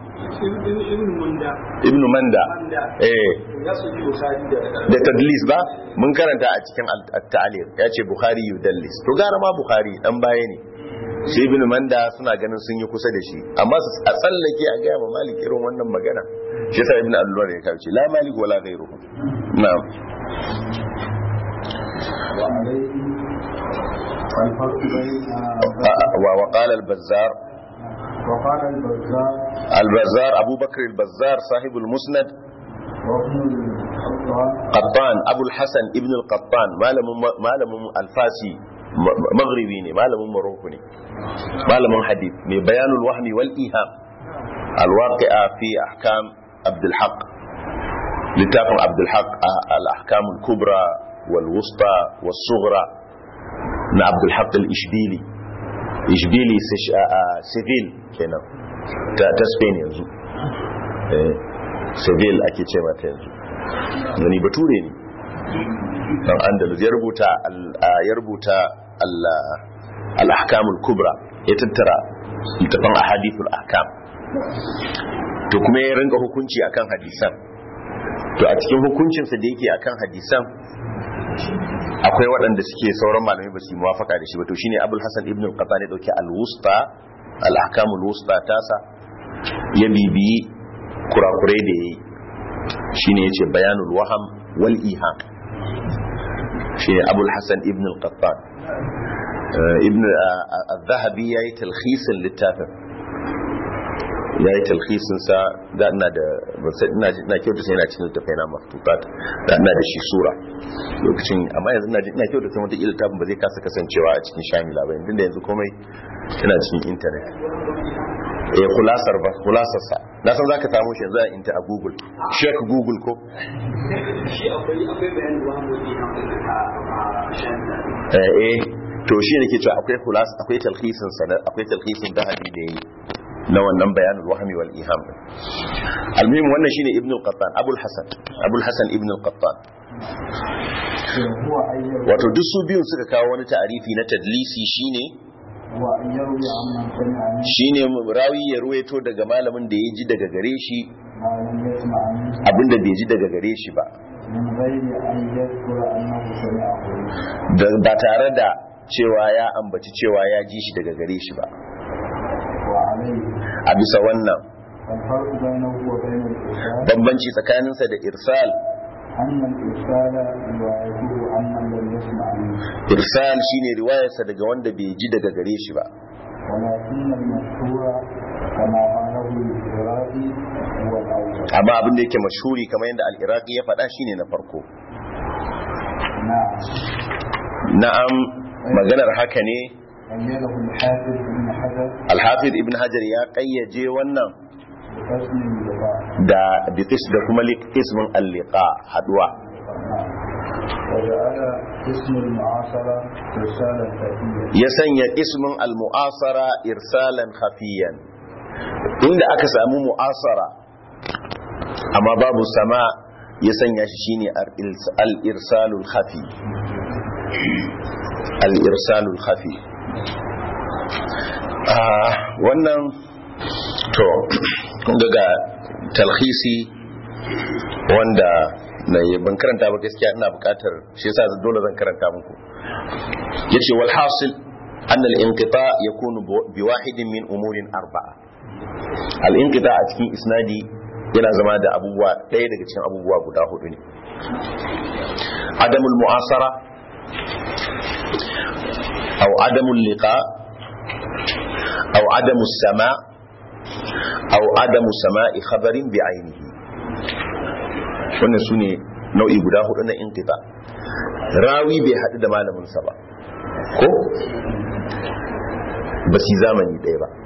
ibn manda eh da tadlis ba mun karanta a cikin at-ta'lir ya ce bukhari yudallis to gara ma bukhari dan baya ne sai ibn manda suna ganin sun yi kusa da shi amma su a tsallake a gaya ma malik irin wannan magana shi yasa ibn al ya kawo ce la malik wala ghayruhu na'am وعليه الفرق بين wa wa qala al-bazzar وقال البزار al-bazzar abu bakr al-bazzar sahibul musnad وابن الخطاب qattan abu al-hasan ibn al-qattan malamin malamin al-fasi maghribi ne malamin maroko ne malamin hadith mai bayanul wahmi wal iham al-waqi'a fi ahkam abd al-haq littafin abdulhaq al-ahkamul kubra wal wusta was sughra na abdulhaq al-ishbili ishbili civil kenan ta ta spain yanzu eh civil ake ce mata yanzu gani bature ne dan andalus ya rubuta ya rubuta al-ahkamul kubra ya tattara littafin ahadithul ahkam to kuma ya rinka hukunci akan hadisan to a cikin hukuncinsa da yake akan hadisan akwai waɗanda suke sauran malamai ba su yi muwafaka da shi ba to shine abul hasan ibn al-qatani dauki al-wusta al-ahkam al-wusta tasa ya bibiyi kurakurai da yayi shine yace bayanul waham wal iham shine abul hasan ibn al-qattan ibn al-dhahabi yayi talkhisin littafin ya yi talhisin sa da ina da ina ina kyautu sai ina cikin littafai na maftutat da ina da shi sura lokacin amma yanzu ina ina kyautu sai wata ila tafin ba zai kasa kasancewa a cikin shamila ba yanzu da yanzu komai yana cikin internet eh kulasar ba kulasar sa na san zaka samu shi yanzu a inta a google check google ko shi akwai akwai bayanin wahamoji a shamila eh eh to shi ne ke cewa akwai kulas akwai talhisin sa akwai talhisin dahabi da yayi na wannan bayanin wahami wal iham almuhim wannan shine ibn al-qattan abul hasan abul hasan ibn al-qattan هو أن يروي wato duk su biyun suka kawo wani ta'arifi na tadlisi shine هو أن يروي عمن سمع منه shine rawi ya ruwaito daga malamin da ya ji daga gare shi ما لم يسمع منه abinda bai ji daga gare shi ba من غير أن يذكر أنه سمعه Da- ba tare da cewa ya ambaci cewa ya ji shi daga gare shi ba وعليه a bisa wannan الفرق بينه وبين الإرسال bambanci tsakaninsa da irsal أن الإرسال روايته عمن لم يسمع منه irsal shine riwayarsa daga wanda bai ji daga gare shi ba ولكن المشهور كما قاله الإرادي هو الأول amma abin da yake mashhuri kamar yadda al-iraqi ya faɗa shine na farko نعم na'am maganar haka ne أيده الحافظ بن حجر al-hafiz ibn hajar ya kayyaje wannan بحسن اللقاء da biqis da kuma ismin al-liqa haduwa نعم وجعل اسم المعاصرة رسالة ذاتية ya sanya ismin al-mu'asara irsalan khafiyan inda aka samu mu'asara amma babu sama ya sanya shi shine al-irsalul khafi al-irsalul khafi ah wannan to kun ga ga talhisi wanda na yi ban karanta ba gaskiya ina bukatar shi yasa dole zan karanta muku yace wal hasil an al inqita yakunu bi wahidin min umurin arba'a al inqita a cikin isnadi yana zama da abubuwa ɗaya daga cikin abubuwa guda hudu ne adamul mu'asara aw adamul liqa aw adamus sama aw adamu sama'i khabarin bi ainihi wannan sune nau'i guda hudu na inqita rawi bai haɗu da malaminsa ba ko ba su yi zamani ɗaya ba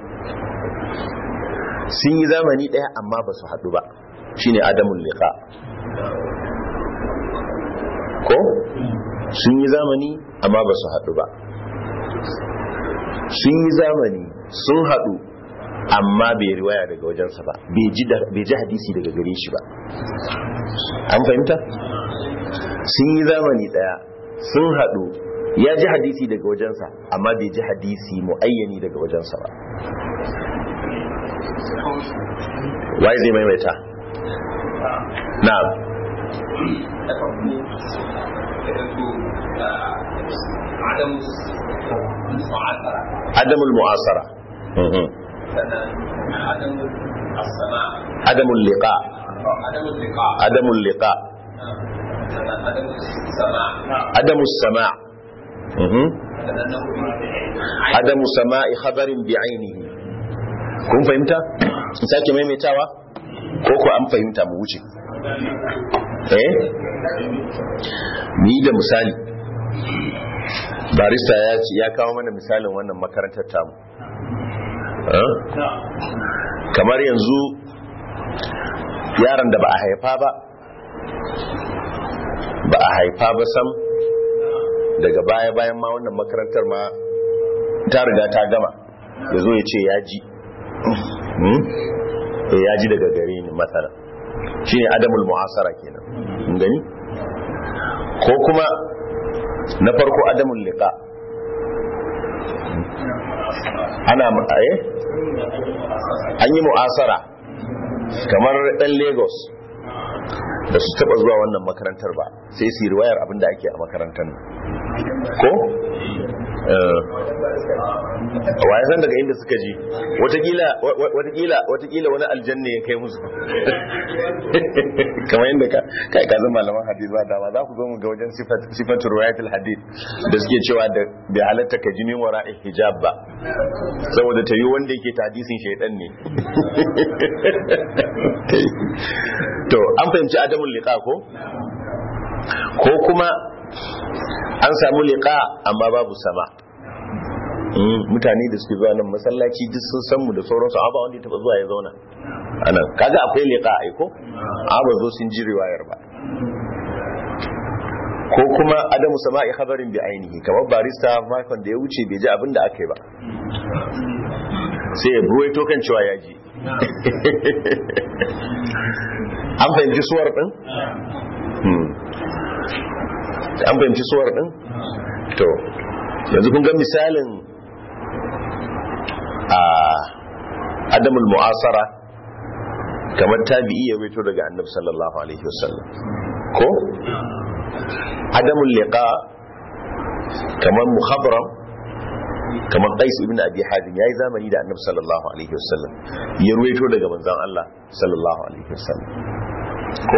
sun yi zamani ɗaya amma ba su haɗu ba shine adamun liqa ko sun yi zamani amma ba su haɗu ba sun yi zamani sun haɗu amma bai riwaya daga wajensa ba bai ji da- bai ji hadisi daga gare shi ba an fahimta sun yi zamani daya sun haɗu ya ji hadisi daga wajensa amma bai ji hadisi muayyani daga wajensa ba waye zai maimaita na'am عدم المعاصرة adamul mu'asara Mhm. عدم السماع adamul liqa عدم اللقاء adamul liqa عدم السماع adamus sama' Mhm. لأنه adamu sama'i khabarin bi ainihi kun fahimta in sake maimaitawa ko ko an fahimta mu wuce eh ni da misali barista ya ce ya kawo mana misalin wannan makarantar tamu Eh? kamar yanzu yaron da ba a haifa ba ba a haifa ba sam daga baya bayan ma wannan makarantar ma ta riga ta gama ya zo ya ce ya ji Hmm? Eh, ya ji daga gare ni matsala shi ne adamul mu'asara kenan Kun gani ko kuma na farko adamul liqa ana eh an yi mu'asara kamar dan lagos da su taba zuwa wannan makarantar ba sai su yi riwayar abinda ake a makarantar nan ko waye san daga inda suka ji watakila watakila watakila wani aljanna ya kai musu kamar yadda ka kai ka zama malaman hadith ba dama za ku zo mu ga wajen sifatu riwayatul hadith da suke cewa da bai halatta ka jinin wara'i hijab ba saboda ta yi wanda yake ta hadisin shaidan ne to an fahimci adamul liqa ko ko kuma an samu liqa amma babu sama mutane da suke zuwa nan masallaci duk sun san mu da sauransu amma ba wanda ya taba zuwa ya zauna anan kaga akwai liqa ai ko amma ba zo sun ji riwayar ba ko kuma adamu sama'i khabarin bi ainihi kamar barista makon da ya wuce bai ji abin da aka yi ba sai ya buwaito kan cewa ya ji an fahimci suwar din an fahimci suwar din to yanzu kun ga misalin a adamul mu'asara kamar tabi'i ya waito daga annabi sallallahu alaihi wasallam ko adamul liqa kamar muhabram kamar qais ibn abi hadim yayi zamani da annabi sallallahu alaihi wasallam ya ruwaito daga manzon Allah sallallahu alaihi wasallam ko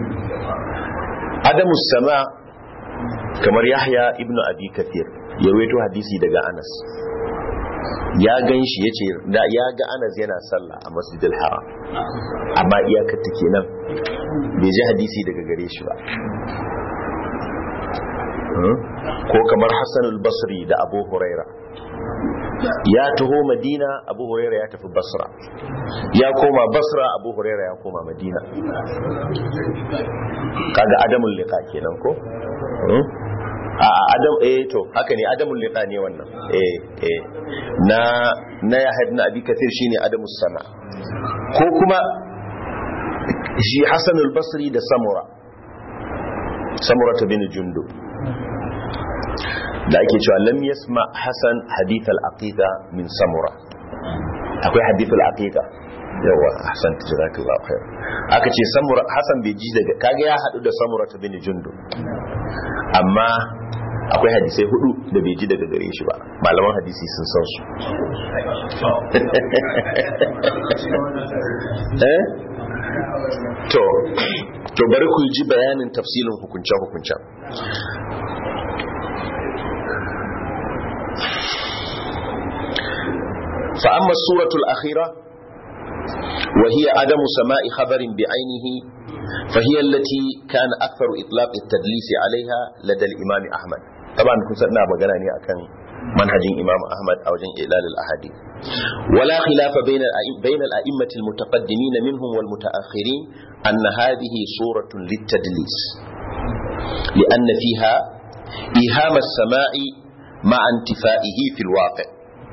adamus sama kamar yahya ibn abi kathir ya ruwaito hadisi daga anas ya gan shi ya ce da ya ga anas yana sallah a masjidil haram amma iyakar ta kenan bai ji hadisi daga gare shi ba ko kamar hassan al-basri da abu huraira ya taho madina abu huraira ya tafi basra ya koma basra abu huraira ya koma madina kaga adamul liqa kenan ko a adam eh to haka ne adamul liqa ne wannan eh eh na na ya hadna abi kathir shine adamus sama ko kuma shi hasan al-basri da samura samura bin jundub da ake cewa lam yasma hasan hadith al-aqiqa min samura akwai hadith al-aqiqa yawa hasan jazakallahu khair aka ce samura hasan bai ji daga kaga ya hadu da samura ta bin jundu amma akwai hadisai hudu da bai ji daga gare shi ba malaman hadisi sun san su eh to to bari ku ji bayanin tafsilin hukunce hukuncen فأما السورة الأخيرة وهي عدم سماء خبر بعينه فهي التي كان أكثر إطلاق التدليس عليها لدى الإمام أحمد طبعا كنت سألنا بغناني أكن منهج إمام أحمد أو جن إعلال الأحاديث ولا خلاف بين بين الأئمة المتقدمين منهم والمتأخرين أن هذه صورة للتدليس لأن فيها إيهام السماع مع انتفائه في الواقع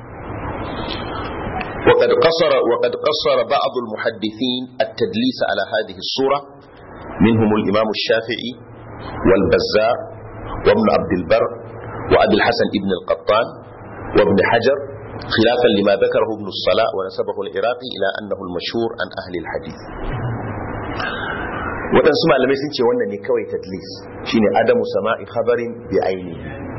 وقد قصر وقد قصر بعض المحدثين التدليس على هذه الصورة منهم الإمام الشافعي والبزار وابن عبد البر وأبي الحسن ابن القطان وابن حجر خلافا لما ذكره ابن الصلاة ونسبه العراقي إلى أنه المشهور عن أهل الحديث waɗansu malamai sun ce wannan ne kawai tadlis shine adamu sama'i khabarin bi ainihi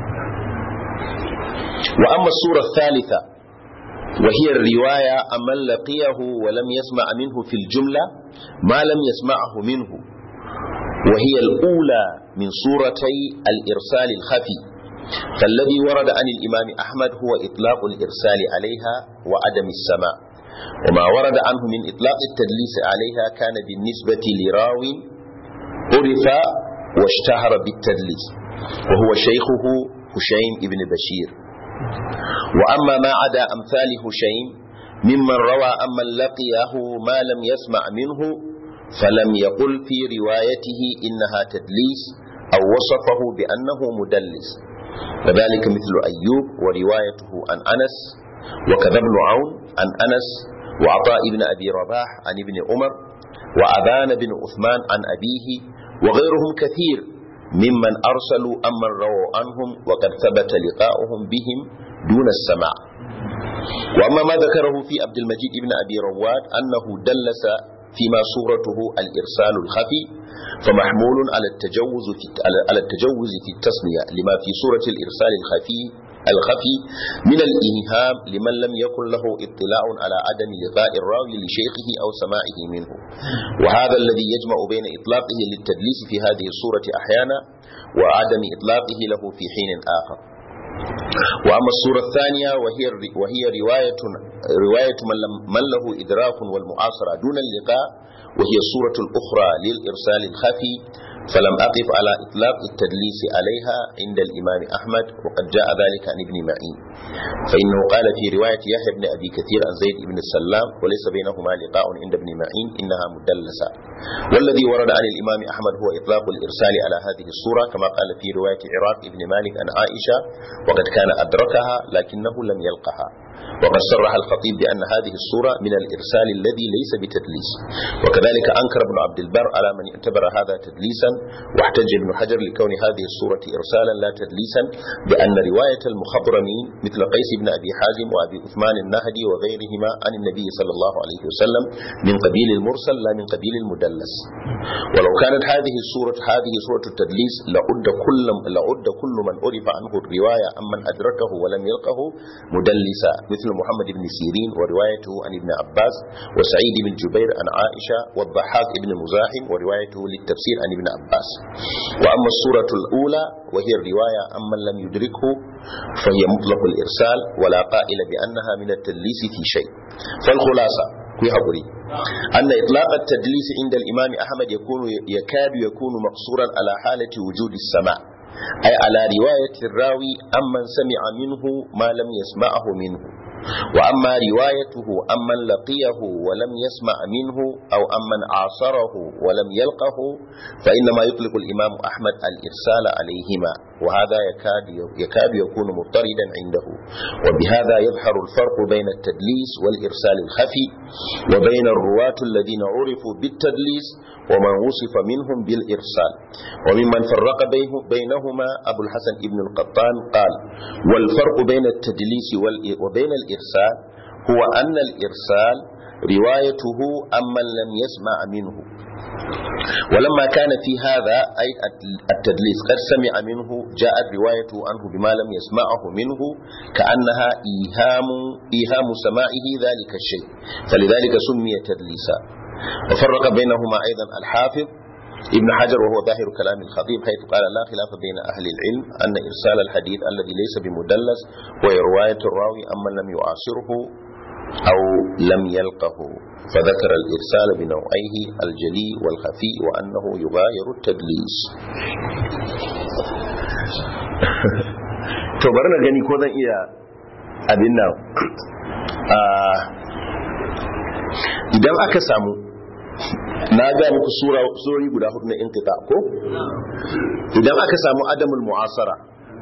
wa amma sura thalitha وهي الرواية أمن لقيه ولم يسمع منه في الجملة ما لم يسمعه منه وهي الأولى من سورتي الإرسال الخفي فالذي ورد عن الإمام أحمد هو إطلاق الإرسال عليها وعدم السماء وما ورد عنه من إطلاق التدليس عليها كان بالنسبة لراو عرف واشتهر بالتدليس وهو شيخه هشيم ابن بشير وأما ما عدا أمثال هشيم ممن روى أمن لقيه ما لم يسمع منه فلم يقل في روايته إنها تدليس أو وصفه بأنه مدلس وذلك مثل أيوب وروايته عن أنس وكذا ابن عون عن أنس وعطاء بن أبي رباح عن ابن عمر وأبان بن عثمان عن أبيه وغيرهم كثير ممن أرسلوا أمن رووا عنهم وقد ثبت لقاؤهم بهم دون السماع وأما ما ذكره في عبد المجيد بن أبي رواد أنه دلس فيما صورته الإرسال الخفي فمحمول على التجوز في على التجوز في التسمية لما في صورة الإرسال الخفي الخفي من الإيهام لمن لم يكن له اطلاع على عدم لقاء الراوي لشيخه أو سماعه منه وهذا الذي يجمع بين إطلاقه للتدليس في هذه الصورة أحيانا وعدم إطلاقه له في حين آخر وأما الصورة الثانية وهي وهي رواية رواية من, لم من له إدراك والمعاصرة دون اللقاء وهي الصورة الأخرى للإرسال الخفي فلم أقف على إطلاق التدليس عليها عند الإمام أحمد وقد جاء ذلك عن ابن معين فإنه قال في رواية يحيى بن أبي كثير عن زيد بن السلام وليس بينهما لقاء عند ابن معين إنها مدلسة والذي ورد عن الإمام أحمد هو إطلاق الإرسال على هذه الصورة كما قال في رواية عراق بن مالك عن عائشة وقد كان أدركها لكنه لم يلقها وقد صرح الخطيب بأن هذه الصورة من الإرسال الذي ليس بتدليس وكذلك أنكر ابن عبد البر على من اعتبر هذا تدليسا واحتج ابن حجر لكون هذه الصورة إرسالا لا تدليسا بأن رواية المخضرمين مثل قيس بن أبي حازم وأبي عثمان النهدي وغيرهما عن النبي صلى الله عليه وسلم من قبيل المرسل لا من قبيل المدلس ولو كانت هذه الصورة هذه صورة التدليس لعد كل لعد كل من عرف عنه الرواية عمن أدركه ولم يلقه مدلسا مثل محمد بن سيرين وروايته عن ابن عباس وسعيد بن جبير عن عائشة والضحاك بن مزاحم وروايته للتفسير عن ابن عباس وأما الصورة الأولى وهي الرواية عمن لم يدركه فهي مطلق الإرسال ولا قائل بأنها من التدليس في شيء فالخلاصة في حقري أن إطلاق التدليس عند الإمام أحمد يكون يكاد يكون مقصورا على حالة وجود السماع أي على رواية الراوي أمن سمع منه ما لم يسمعه منه وأما روايته أمن لقيه ولم يسمع منه أو أمن عاصره ولم يلقه فإنما يطلق الإمام أحمد الإرسال عليهما وهذا يكاد يكاد يكون مضطردا عنده وبهذا يظهر الفرق بين التدليس والإرسال الخفي وبين الرواة الذين عرفوا بالتدليس ومن وصف منهم بالإرسال وممن فرق بينهما أبو الحسن ابن القطان قال والفرق بين التدليس وبين الإرسال هو أن الإرسال روايته أمن لم يسمع منه ولما كان في هذا أي التدليس قد سمع منه جاءت روايته عنه بما لم يسمعه منه كأنها إيهام, إيهام سماعه ذلك الشيء فلذلك سمي تدليسا وفرق بينهما أيضا الحافظ ابن حجر وهو ظاهر كلام الخطيب حيث قال لا خلاف بين أهل العلم أن إرسال الحديث الذي ليس بمدلس هو رواية الراوي أما لم يعاصره أو لم يلقه فذكر الإرسال بنوعيه الجلي والخفي وأنه يغاير التدليس to bari na gani ko zan iya abin nan idan aka samu na ga muku surori guda hudu na inkita ko idan aka samu adamul mu'asara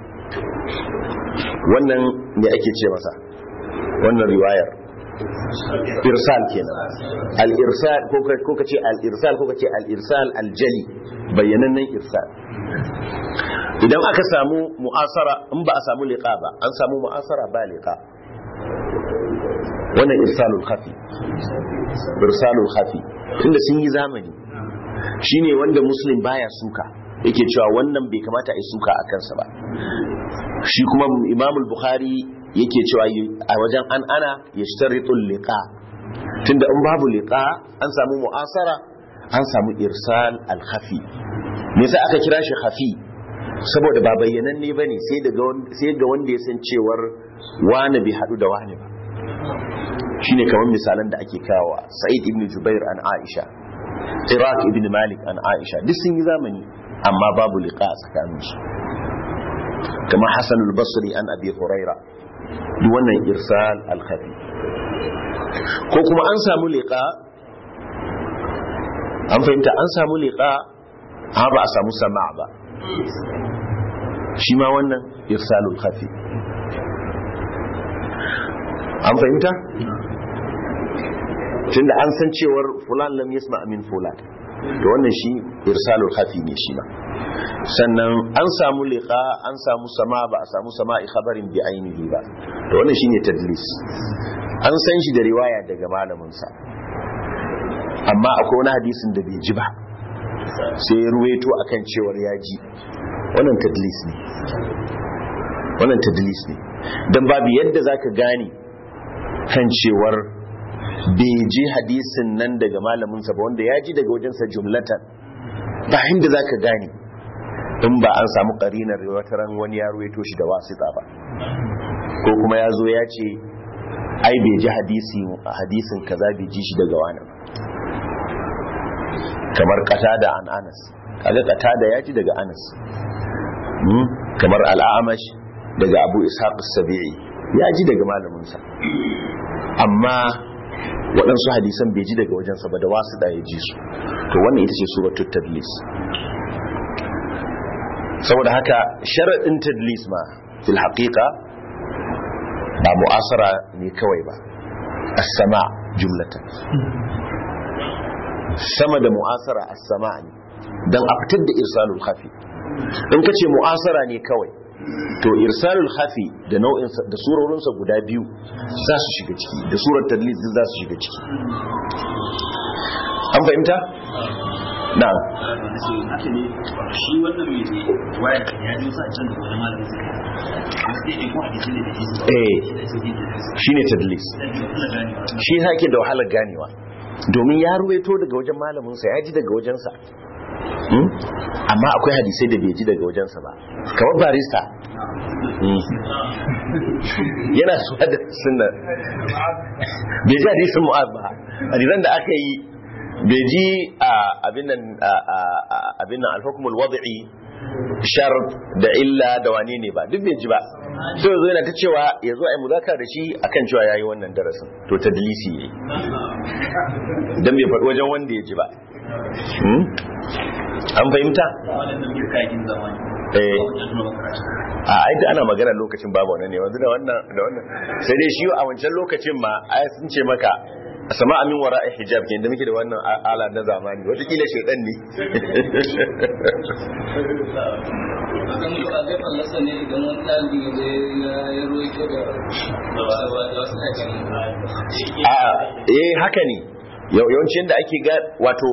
wannan ne ake ce masa wannan riwayar irsal kenan al-irsal ko ka ce al-irsal ko ka ce al-irsal al-jali bayyanannen irsal idan aka samu mu'asara in ba a samu liqa ba an samu mu'asara ba liqa wannan irsalul khafi irsalul khafi tunda sun yi zamani shine wanda muslim baya suka yake cewa wannan bai kamata a yi suka a kansa ba shi kuma imamul bukhari yake cewa a wajen an ana ya shtaritul liqa tunda in babu liqa an samu mu'asara an samu irsal al khafi me yasa aka kira shi khafi saboda ba bayyananne bane sai daga sai ga wanda ya san cewar wani bai hadu da wani ba shine kamar misalan da ake kawo sa'id ibn jubair an aisha iraq ibn malik an aisha duk sun yi zamani amma babu liqa tsakanin su kamar hasan al-basri an abi huraira duk wannan irsal al-khafi ko kuma an samu liqa an fahimta an samu liqa amma ba a samu sama ba shi ma wannan irsalul khafi an fahimta tunda an san cewar fulan lam yasma min fulan to wannan shi irsalul khafi ne shi ma sannan an samu liqa an samu sama ba a samu sama'i khabarin bi ainihi ba to wannan shine tadlis an san shi da riwaya daga malamin sa amma akwai wani hadisin da bai ji ba sai ya ruwaito akan cewar ya ji wannan tadlis ne wannan tadlis ne dan babu yadda zaka gane kan cewar bai ji hadisin nan daga malaminsa ba wanda ya ji daga wajensa jumlatan ba inda za ka gane in ba an samu ƙarinar wataran wani ya ruwaito shi da wasita ba ko kuma ya zo ya ce ai bai ji hadisin kaza bai ji shi daga wani ba kamar da an anas kaga da ya ji daga anas kamar al'amash daga abu ishaq sabi'i ya ji daga malaminsa amma waɗansu hadisan bai ji daga wajensa ba da wasu da ya ji su to wannan ita ce suratul tadlis saboda haka sharaɗin tadlis ma fil haqiqa ba mu'asara ne kawai ba as-sama jumlatan sama da mu'asara as-sama ne dan a fitar da irsalul khafi in kace mu'asara ne kawai to irsalul khafi da nau'in da surorinsa guda biyu za su shiga ciki da surar tadlis za su shiga ciki an fahimta na haka ne shi wannan mai ne waya kan ya ji wasu a can da wani malamin suka yi wasu ɗaya ko hadisi ne da shi su eh shine tadlis shi yake da wahalar ganewa domin ya ruwaito daga wajen malaminsa ya ji daga wajensa amma akwai hadisai da bai ji daga wajensa ba kamar barista yana suwa da sunna bai ji hadisin mu'az ba hadisan da aka yi bai ji abin nan alhukumul wadi'i shar da illa da wane ne ba duk bai ji ba so yanzu yana ta cewa ya zo a yi muzaka da shi akan cewa ya yi wannan darasin to ta dalisi ne don bai faɗi wajen wanda ya ji ba an fahimta? a aita ana magana lokacin babu wannan ne wanzu da wannan da wannan sai dai shi a wancan lokacin ma aya sun ce maka sama amin wara a hijab ke da muke da wannan ala na zamani watakila shaidan ne a eh haka ne yawancin da ake ga wato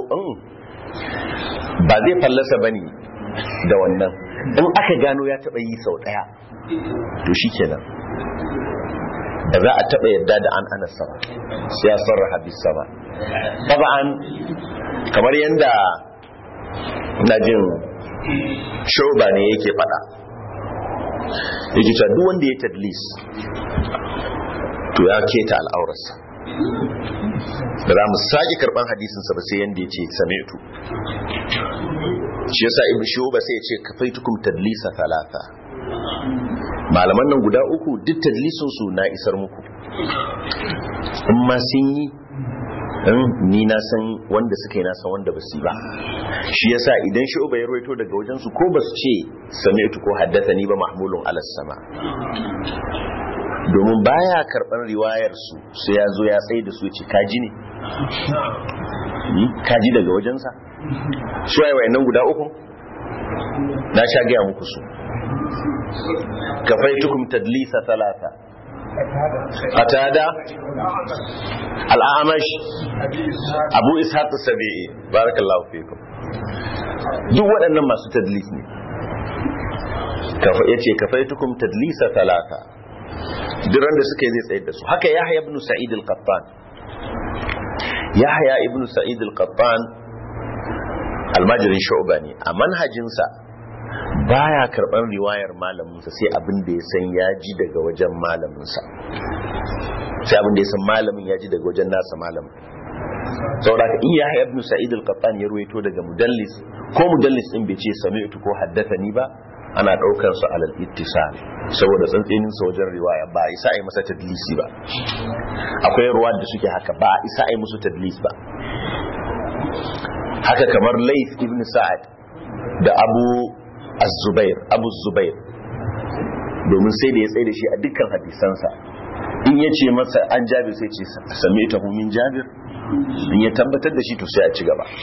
ba zai fallasa ba ne da wannan in aka gano ya taɓa yi sau ɗaya to shi kenan ba za a taɓa yadda da an ana sama sai ya sarraha bis sama taba'an kamar yadda na jin shoba ne yake faɗa yake cewa duk wanda ya tadlis to ya keta al'aurarsa da za mu sake karban hadisinsa ba sai yanda ya ce sami'tu shi yasa ibn shuba sai ya ce kafaitukum tadlisa thalatha malaman nan guda uku duk tadlisin su na isar muku in ma sun yi ni na san wanda suka yi na san wanda ba su yi ba shi yasa idan shuba ya ruwaito daga wajen su ko ba su ce sami'tu ko haddathani ba mahmulun alas sama domin baya karban riwayar su sai ya zo ya tsaye da su ce kaji ne kaji daga wajensa su waye wayannan guda uku na sha gaya muku su kafaitukum tadlisa talata qatada al-a'mash abu ishaq as-sabi'i barakallahu fikum duk waɗannan masu tadlis ne kafa yace kafaitukum tadlisa talata duran da suka yi zai tsayar da su haka yahya ibn sa'id al-qattan yahya ibn sa'id al-qattan almajirin shu'ba ne a manhajinsa baya karban riwayar malaminsa sai abin da ya san ya ji daga wajen malaminsa sai abin da ya san malamin ya ji daga wajen nasa malamin saboda ka iya yahya ibn sa'id al-qattan ya ruwaito daga mudallis ko mudallis din bai ce sami'tu ko haddathani ba ana daukar su alal ittisal saboda tsantsinin sa wajen riwaya ba isa ai masa tadlisi ba akwai ruwa da suke haka ba isa ai musu tadlis ba haka kamar Laith ibn Sa'ad da Abu az-zubair abu zubair domin sai da ya tsaye da shi a dukkan hadisansa in ya ce masa an jabir sai ce sami ta min jabir in ya tabbatar da shi to sai a ci gaba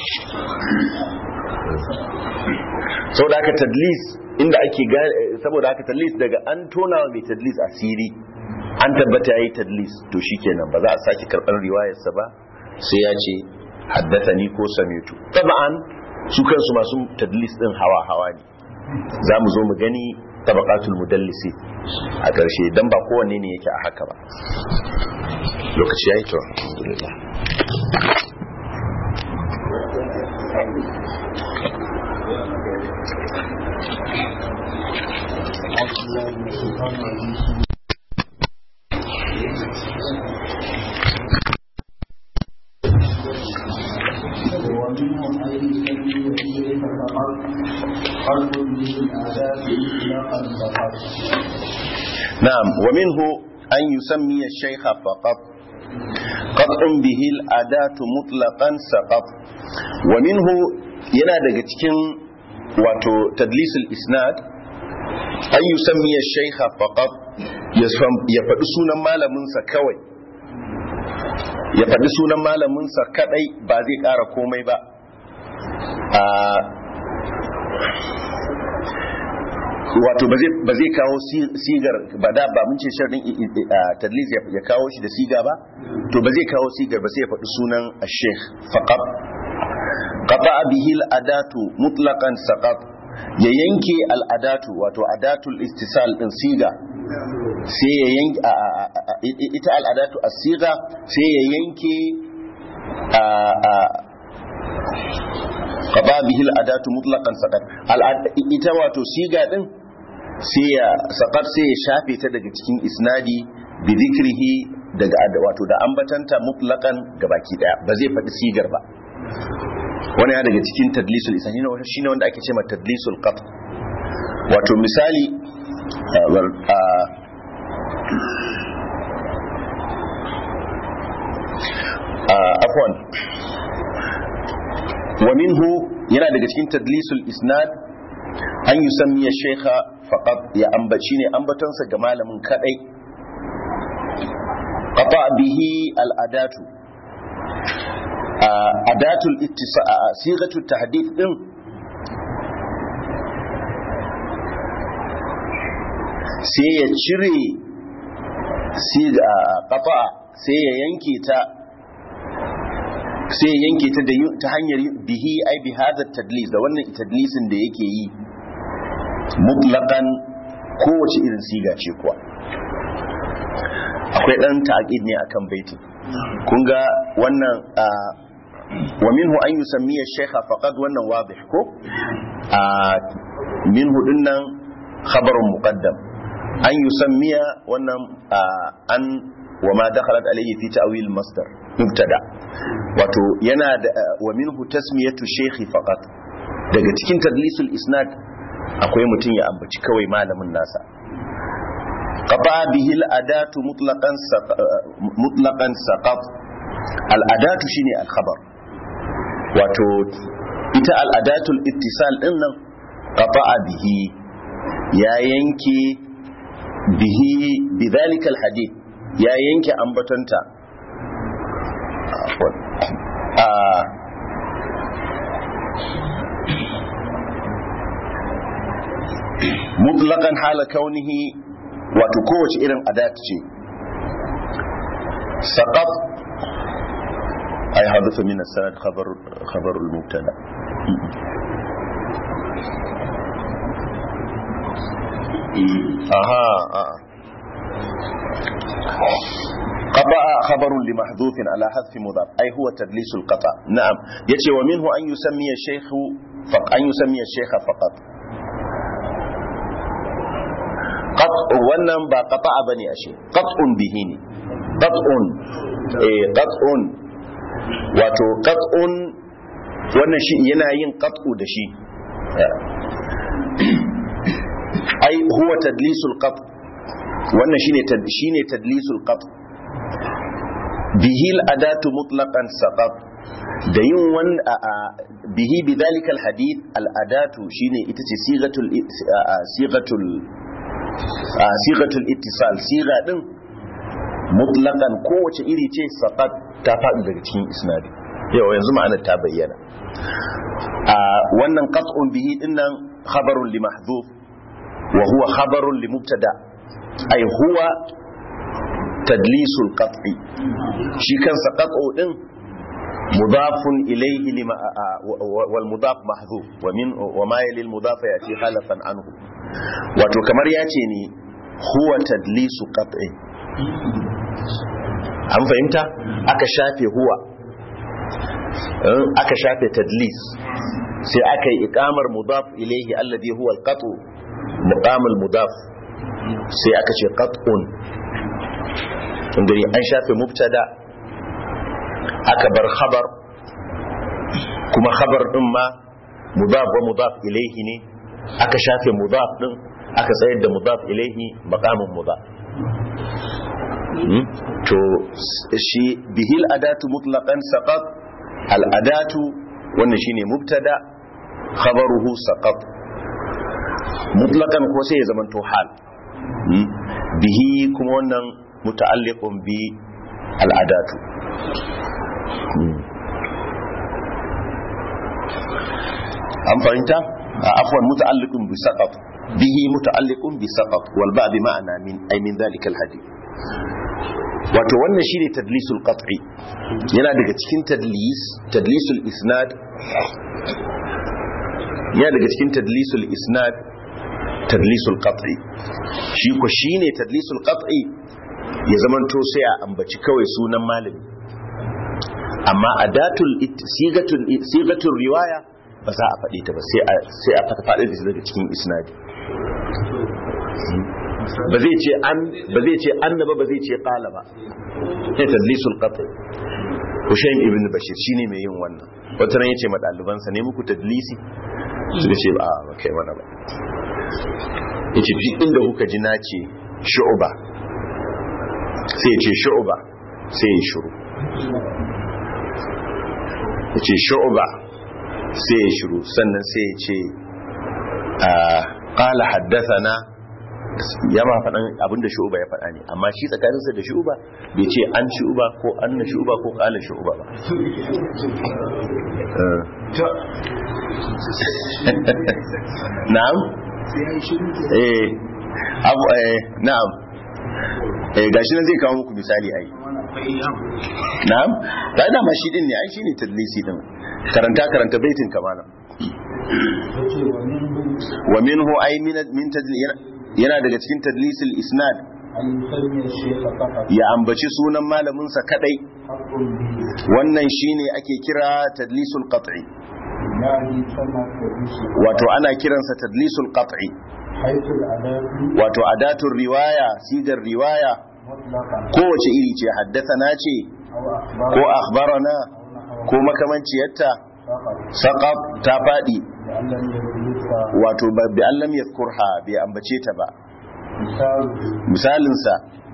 saboda haka tadlis inda ake saboda haka tadlis daga an tonawa mai tadlis asiri an tabbata yayi tadlis to shikenan ba za a sake karɓar riwayarsa ba sai ya ce haddathani ko samitu taba'an su kansu masu tadlis din hawa hawa ne za mu zo mu gani tabaqatul mudallisi a ƙarshe dan ba kowanne ne yake a haka ba lokaci yayi to alhamdulillah ومنهم أن يسمي إليك فقط قلب من الآداب إطلاقا فقط نعم ومنه أن يسمي الشيخ فقط قطع به الأداة مطلقا سقط ومنه yana daga cikin wato tadlisul isnad an yusammi shaykha faqat ya faɗi sunan malaminsa kawai ya faɗi sunan malaminsa kadai ba zai ƙara komai ba wato ba zai kawo sigar ba da ba mun ce sharrin tadlis ya kawo shi da siga ba to ba zai kawo sigar ba sai ya faɗi sunan sheikh faqat qata bihi al-adatu mutlaqan saqat ya yanke al-adatu wato adatul istisal din siga sai ya yanke ita al-adatu as-siga sai ya yanke qada bihi al-adatu mutlaqan saqat ita wato siga din sai ya saqat sai ya shafe ta daga cikin isnadi bi dhikrihi daga wato da ambatanta mutlaqan gabaki daya ba zai faɗi sigar ba wani ya daga cikin tadlisul isnadi ne shine wanda ake cewa tadlisul qat wato misali afwan ومنه yana daga cikin tadlisul isnad an yi sammiya shekha faqat ya ambaci ne ambatonsa ga malamin kadai qata bihi al'adatu adatul ittisa sigatul tahdith din sai ya cire siga qata sai ya yanke ta sai yanke ta ta hanyar bihi ai bi hada tadlis da wannan tadlisin da yake yi mutlaqan kowace irin siga ce kuwa akwai dan ta'aqid ne akan baiti kun ga wannan wa minhu an yusammiya shaykha faqad wannan wadih ko minhu dinnan khabarun muqaddam an yusammiya wannan an wa ma dakhalat alayhi fi ta'wil masdar mubtada wato yana da wa minhu tasmiyatu shaykhi faqat daga cikin tadlisul isnad akwai mutum ya ambaci kawai malamin nasa qata bihi al-adatu mutlaqan mutlaqan saqat al-adatu shine al-khabar wato ita al-adatu al-ittisal din nan qata bihi ya yanke bihi bidhalika al-hadith ya yanke ambatanta mutlakan hala kaunihi wato kowace irin adat ce saqaf ay hadatha min as-sanad khabar khabar al-mubtada aha قطع خبر لمحذوف على حذف مضاف أي هو تدليس القطع نعم يتي ومنه أن يسمي الشيخ فق أن يسمي الشيخ فقط قطع wannan ba qata'a bane ashe qat'un bihi ne qat'un eh qat'un wato qat'un wannan shi yana yin qat'u da shi ai huwa tadlisul qat' wannan shine shine tadlisul qat' bihi al-adatu mutlaqan saqat da yin wani bihi bi dalika alhadith al'adatu shine ita ce sigatul sigatul sigatul ittisal siga din mutlaqan kowace iri ce saqat ta faɗi daga cikin isnadi yau yanzu ma'anar ta bayyana wannan qat'un bihi dinnan khabarun li mahdhuf wa huwa khabarun li mubtada ay huwa tadlisul qat'i shi kansa qat'u din mudafun ilayhi lima wal mudaf mahdhuf wa min wa ma yali al mudaf yati khalafan anhu wato kamar yace ne huwa tadlisu qat'i an fahimta aka shafe huwa aka shafe tadlis sai aka yi ikamar mudaf ilaihi alladhi huwa alqatu muqam almudaf sai aka ce qat'un gani an shafe mubtada aka bar khabar kuma khabar din ma mudaf wa mudaf ilaihi ne aka shafe mudaf din aka tsayar da mudaf ilaihi maqamin mudaf to shi bihil adatu mutlaqan saqat al adatu wannan shine mubtada khabaruhu saqat mutlaqan ko sai ya zamanto hal bihi kuma wannan muta'alliqun bi al adatu an fahimta afwan muta'alliqun bi saqat bihi muta'alliqun bi saqat wal ba bi ma'ana min ay min dhalika al hadith wato wannan shine tadlisul qat'i yana daga cikin tadlis tadlisul isnad yana daga cikin tadlisul isnad tadlisul qat'i shi ko shine tadlisul qat'i ya zamanto sai a ambaci kawai sunan malami amma adatul sigatul sigatul riwaya ba za a faɗi ta ba sai a sai a faɗi da daga cikin isnadi ba zai ce an ba zai ce annaba ba zai ce qala ba sai tadlisul qatl Hushaym ibn Bashir shine mai yin wannan wata ran yace ma dalibansa ne muku tadlisi suka ce ba ba kai mana ba yace duk inda kuka ji na ce shu'ba sai ya ce shu'ba sai ya shiru yace shu'ba sai ya shiru sannan sai ya ce qala haddathana ya ma faɗan abinda shu'uba ya faɗa ne amma shi tsakaninsa da shu'uba bai ce an shu'uba ko an na shu'uba ko ƙalin shu'uba ba na'am eh abu eh na'am eh gashi nan zai kawo muku misali ai na'am da dama shi din ne ai shine tadlisi din karanta karanta baitin kamana wa minhu ay min min tadlis yana daga cikin tadlisil isnad ya ambaci sunan malaminsa kadai wannan shine ake kira tadlisul qat'i wato ana kiransa tadlisul qat'i wato adatul riwaya sigar riwaya kowace iri ce haddathana ce ko akhbarana ko makamanciyarta saqab ta fadi wato bi allam yadhkurha bai ambace ta ba misalinsa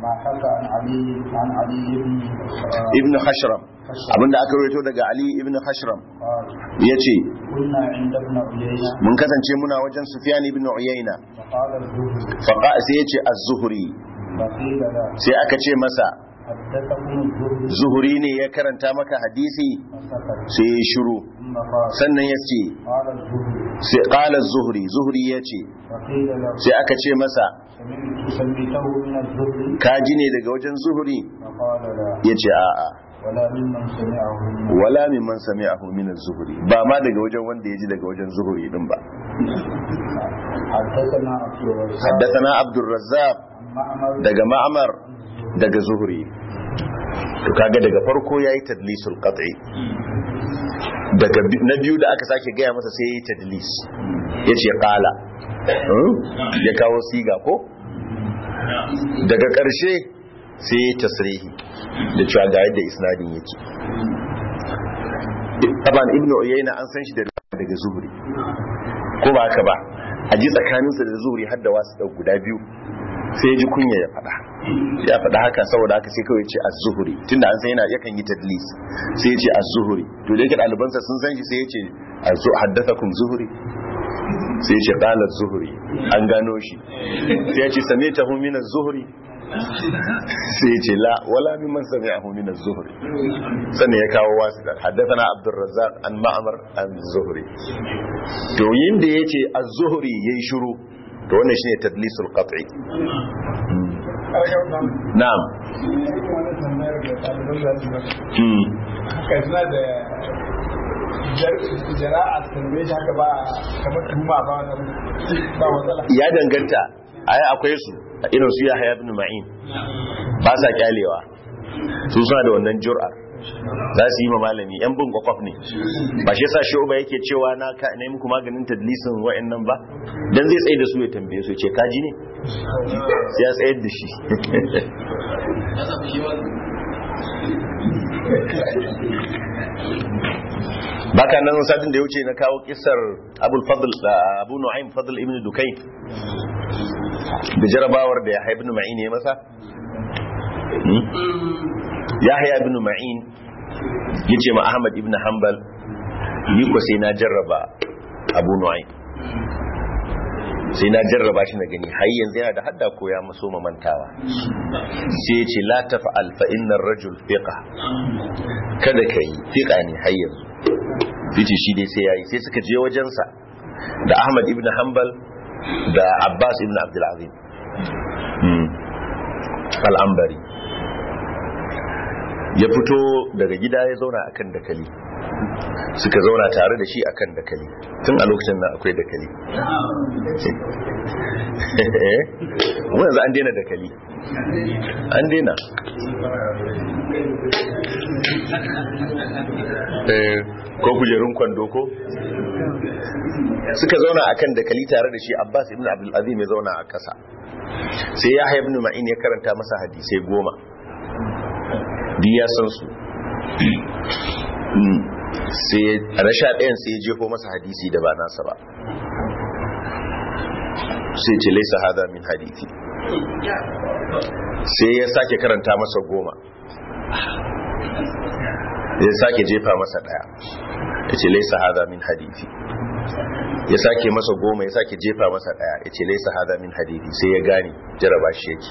ibn hashram abinda aka rawaito daga ali ibn hashram ya ce mun kasance muna wajen sufyan ibn uyayna sai ya ce az-zuhri sai aka ce masa zuhuri ne ya karanta maka hadisi sai ya shiru sannan ya ce sai ƙala zuhuri zuhuri ya ce sai aka ce masa ka ji ne daga wajen zuhuri ya ce a'a wala mimman sami a min zuhuri ba ma daga wajen wanda ya ji daga wajen zuhuri din ba حدثنا عبد الرزاق daga ma'amar daga zuhuri to kaga daga farko yayi tadlisul qat'i daga na biyu da aka sake gaya masa sai yayi tadlis yace qala ya kawo siga ko daga ƙarshe sai yayi tasrihi da cewa ga yadda isnadin yake taban ibnu uyayna an san shi daga zuhuri ko ba haka ba a ji tsakaninsa da zuhuri har da wasu guda biyu sai ya ji kunya ya faɗa ya faɗa haka saboda haka sai kawai ce az-zuhri tunda an san yana yakan yi tadlis sai ya ce az-zuhri to da yake ɗalibansa sun san shi sai ya ce azu haddathakum zuhri sai ya ce qala az-zuhri an gano shi sai ya ce samitahu min az-zuhri sai ya ce la wala mimman sami'ahu min az-zuhri sannan ya kawo wasu da haddathana abdurrazzaq an ma'mar an zuhri to yin da yace az-zuhri yayi shiru to wannan shine tadlisul qat'i na'am wani tambayar da ɗaliban za su gaba Hmm. haka suna da jara'a tambaye shi haka ba kamar tuhuma ba wani ba matsala ya danganta ai akwai su irin su Yahya ibn Ma'in ba sa kyalewa su suna da wannan jur'a za su yi ma malami yan bin kwakwaf ne ba shi yasa shi uba yake cewa na ka ne muku maganin tadlisin wa'annan ba dan zai tsaye da su ya tambaye su ya ce kaji ne sai ya tsayar da shi baka nan satin da ya wuce na kawo kisar abul fadl abu nu'aym fadl ibn dukayn da jarabawar da ya ibn ma'in ya masa yahya ibn ma'in yace ma ahmad ibn hanbal ni ko sai na jarraba abu nu'aym sai na jarraba shi na gani har yanzu yana da hadda ko ya maso mamantawa sai ya ce la tafa'al fa innar rajul fiqa kada kai fiqa ne har yanzu yace shi dai sai yayi sai suka je wajensa da ahmad ibn hanbal da abbas ibn abdul azim al'ambari ya fito daga gida ya zauna akan dakali suka zauna tare da shi akan dakali tun a lokacin nan akwai dakali mu yanzu an daina dakali an daina Eh, ko kujerun kwando ko suka zauna akan dakali tare da shi abbas ibn abdul azim ya zauna a kasa sai ya ibn ma'in ya karanta masa hadisai goma duk ya san su sai a na sha ɗayan sai ya jefo masa hadisi da ba nasa ba sai ce laisa hada min hadisi sai ya sake karanta masa goma ya sake jefa masa ɗaya ya ce laisa hada min hadisi ya sake masa goma ya sake jefa masa ɗaya ya ce laisa hada min hadisi sai ya gane jaraba shi yake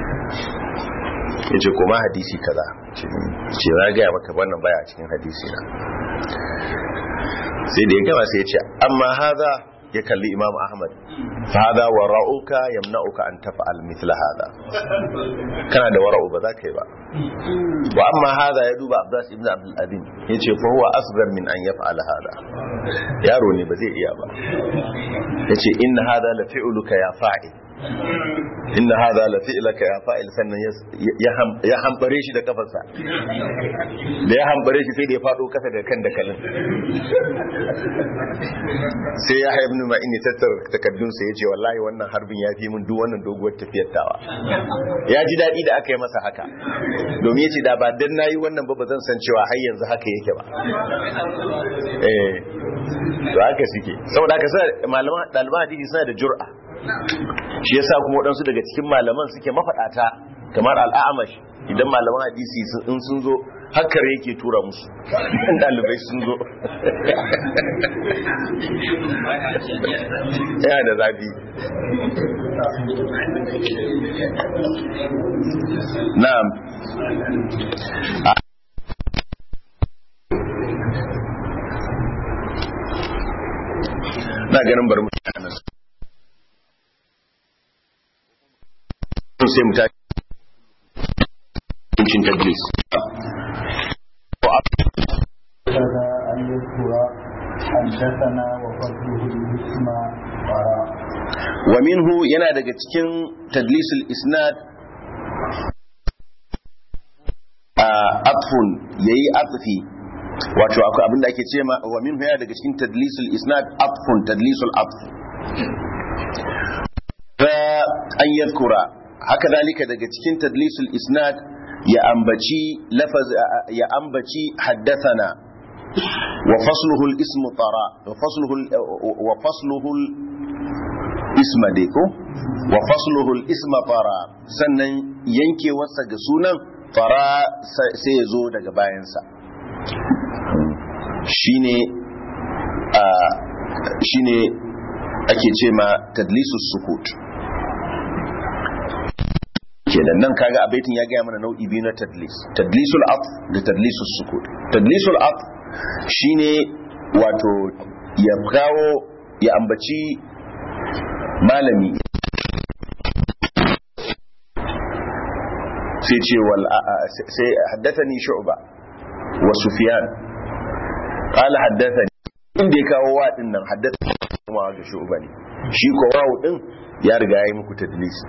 ya ce kuma hadisi kaza ce na gaya maka wannan baya a cikin hadisi na sai da ya gama sai ya ce amma haza ya kalli imam ahmad fada wara'uka yamna'uka an tafa'al mithla hada kana da wara'u ba za ka yi ba wa amma hada ya duba abbas ibn abdul azim ya ce fa huwa asghar min an yaf'al hada yaro ne ba zai iya ba ya ce inna hada la fi'luka ya fa'il inna hadha la fi'laka ya fa'il sannan ya hambare shi da kafarsa da ya hambare shi sai da ya fado kasa da kan dakalin sai ya haibu ma ini tattar takaddun sa yace wallahi wannan harbin ya fi min duk wannan doguwar tafiyar tawa ya ji dadi da aka yi masa haka domin yace da ba dan nayi wannan ba bazan san cewa har yanzu haka yake ba eh to haka suke saboda haka sai malaman daliban hadisi suna da jur'a shi yasa kuma waɗansu daga cikin malaman suke mafaɗata kamar al'amash idan malaman hadisi in sun zo hakkar yake tura musu ɗan ɗalibai sun zo yana da zafi na'am na ganin bari mutane sai mu tashi cikin tadlis هذا أن يذكر حدثنا وفضله الاسم وراء wa minhu yana daga cikin tadlisul isnad a atfun yayi atfi wato akwai abinda ake ce ma wa minhu yana daga cikin tadlisul isnad atfun tadlisul atf fa an yadhkura haka dalika daga cikin tadlisul isnad ya ambaci lafaz ya ambaci haddathana wa fasluhu al-ismu tara wa fasluhu wa fasluhu isma dai ko wa fasluhu isma fara sannan yankewarsa ga sunan fara sai ya zo daga bayansa shine a shine ake ce ma tadlisus sukut kenan nan kaga a baitin ya gaya mana nau'i biyu na tadlis tadlisul af da tadlisus sukut tadlisul af shine wato ya kawo ya ambaci malami sai ce wal sai haddathani shu'ba wa sufyan qala haddathani inda ya kawo wa din nan haddathani kuma ga shu'ba ne shi ko wawu din ya riga ya yi muku tadlisi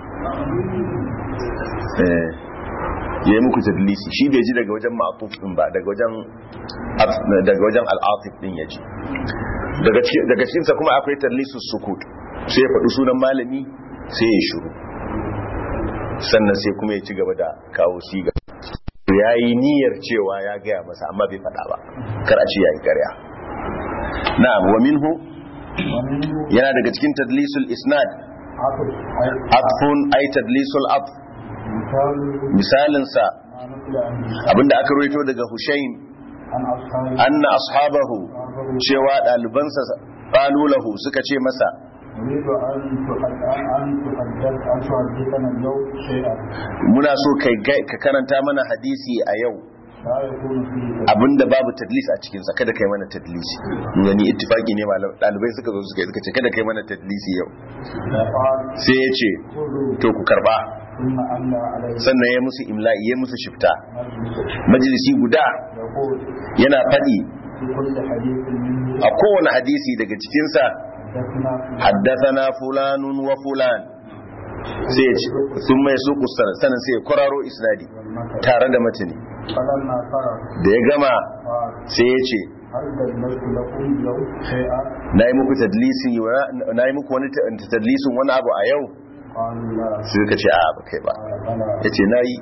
eh ya yi muku tadlisi shi bai ji daga wajen ma'atuf din ba daga wajen daga wajen al'atif din ya ji daga cikinsa kuma akwai tadlisus sukut sai ya faɗi sunan malami sai ya shuru sannan sai kuma ya ci gaba da kawo siga ya yi niyyar cewa ya gaya masa amma bai faɗa ba kar a ce ya yi ƙarya na'am wa minhu yana daga cikin tadlisul isnad atfun ay tadlisul atf misalinsa abinda aka rawaito daga Hushayn anna ashabahu cewa ɗalibansa qalu lahu suka ce masa نريد أن أن تحدث أن تحدثنا اليوم شيئا muna so kai ka karanta mana hadisi a yau لا يكون فيه abinda babu tadlis a cikinsa kada kai mana tadlisi yani ittifaki ne malam dalibai suka zo suka yi suka ce kada kai mana tadlisi yau فقال sai ya ce خذوا to ku karba ثم أملى عليه sannan ya musu imla'i ya musu shifta مجلس majalisi guda يقول yana faɗi في كل حديث منه a kowane hadisi daga cikinsa حدثنا haddathana fulanun wa fulan sai ya ce sun mai su kusur sannan sai ya kwararo isnadi والمثل tare da matani فلما فرغ da ya gama قال sai ya ce هل دللت لكم اليوم شيئا na yi muku tadlisin na yi muku wani ta- tadlisin wani abu a yau قالوا لا sai suka ce a ba kai ba قال بلى ya ce na yi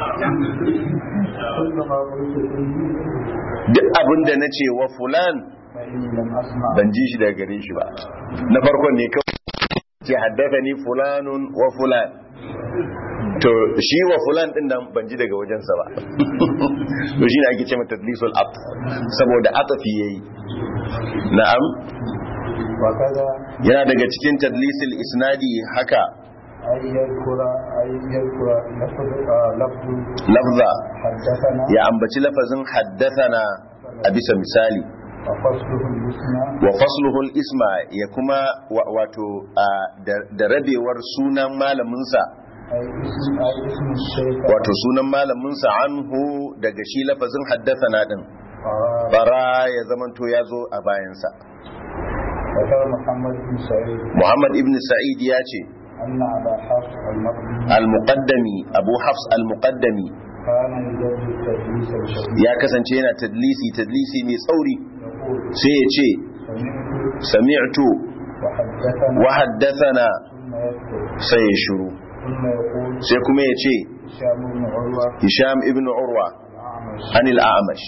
كل ما قلت فيه duk abin da na ce wa fulan فإني لم أسمع ban ji shi daga gare shi ba na farkon ne kawai ce haddasa ni fulanun wa fulan to shi wa fulan din nan ban ji daga wajensa ba to shi ne ake ce mata tadlisul at saboda atafi yayi na'am وكذا yana daga cikin tadlisul isnadi haka أن يذكر أن يذكر لفظ آه، لفظ lafza حدثنا ya ambaci lafazin haddathana a bisa misali وفصله الحسنى wa fasluhul isma ya kuma wa- wato a, da- da rabewar sunan malaminsa أي اسم أي اسم الشيخ wato sunan malaminsa anhu daga shi lafazin haddathana din قال bara ya zamanto ya zo a bayansa ذكر محمد بن سعيد muhammad ibn sa'id ya ce أن أبا حفص المقدمي al-muqaddami abu hafs al-muqaddami كان يجد التدليس الشديد ya kasance yana tadlisi tadlisi mai tsauri يقول sai ya ce سمعت sami'tu وحدثنا wa haddathana ثم يذكر sai ya shiru ثم يقول sai kuma ya ce هشام بن عروة hisham ibn urwa الأعمش anil a'mash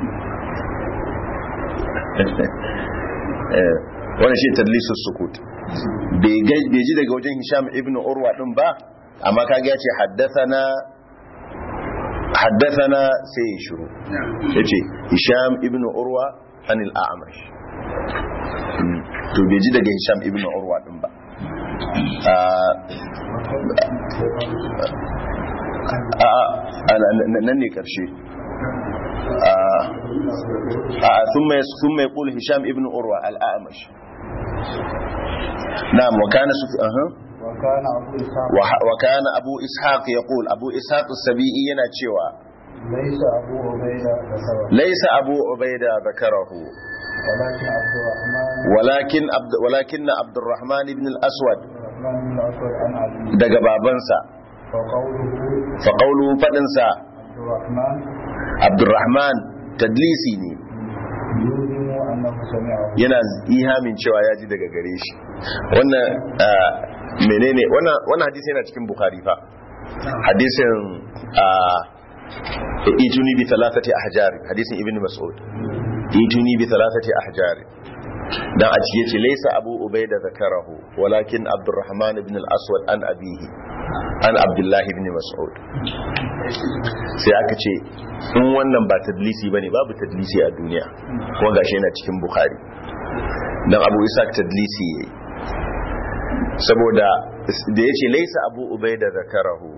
Eh, wannan shi tadlisus sukut bai ga- bai ji daga wajen hisham ibn urwa din ba amma kaga ya ce haddathana haddathana sai ya shiru ya ce hisham ibn urwa anil a'mash Mm, to bai ji daga hisham ibn urwa din ba Ah, a a a- nan ne karshe a ثم ثم يقول هشام ابن عروة الأعمش نعم وكان سف... أه. وكان أبو إسحاق وح- وكان أبو إسحاق يقول أبو إسحاق السبيعي yana cewa ليس أبو عبيدة ذكره ليس أبو عبيدة ذكره ولكن عبد الرحمن ولكن عبد ولكن عبد الرحمن بن الأسود الرحمن بن الأسود عن علي daga babansa وقوله فقوله فدنسا عبد الرحمن عبد الرحمن تدليسي ne يوهم أنه سمعه yana ihamin cewa ya ji daga gare shi wannan ah, menene wannan wannan hadisi yana cikin bukhari fa hadisin ah, ituni bi thalathati ahjar hadisin ibn mas'ud ituni bi thalathati ahjar dan a cike ce laysa abu ubaida zakarahu walakin abdurrahman ibn al-aswad an abihi an abdullah ibn mas'ud sai aka ce in wannan ba tadlisi bane babu tadlisi a duniya kuma gashi yana cikin bukhari dan abu isa tadlisi yayi saboda da yace laysa abu ubaida zakarahu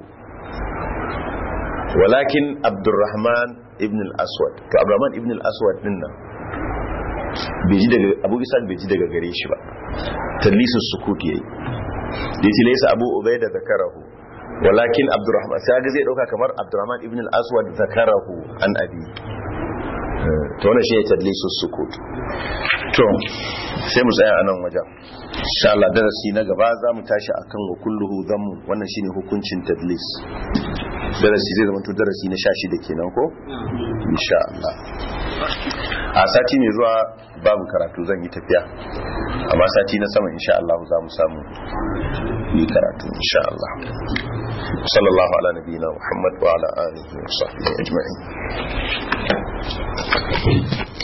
walakin abdurrahman ibn al-aswad to abdurrahman ibn al-aswad din nan bai ji daga abu isa bai ji daga gare shi ba tadlisus sukut yayi da yace laysa abu ubaida zakarahu walakin abdurrahman sai ga zai dauka kamar abdurrahman ibn al-aswad zakarahu an abi to wannan shi ne tadlisus sukut to sai mu tsaya a nan wajen insha Allah darasi na gaba za mu tashi akan wa kulluhu dhammu wannan shine hukuncin tadlis darasi zai zama to darasi na 16 kenan ko insha Allah a sati mai zuwa babu karatu zan yi tafiya amma sati na sama insha Allah za mu samu yi karatu insha Allah sallallahu ala nabiyina Muhammad wa ala alihi wa sahbihi ajma'in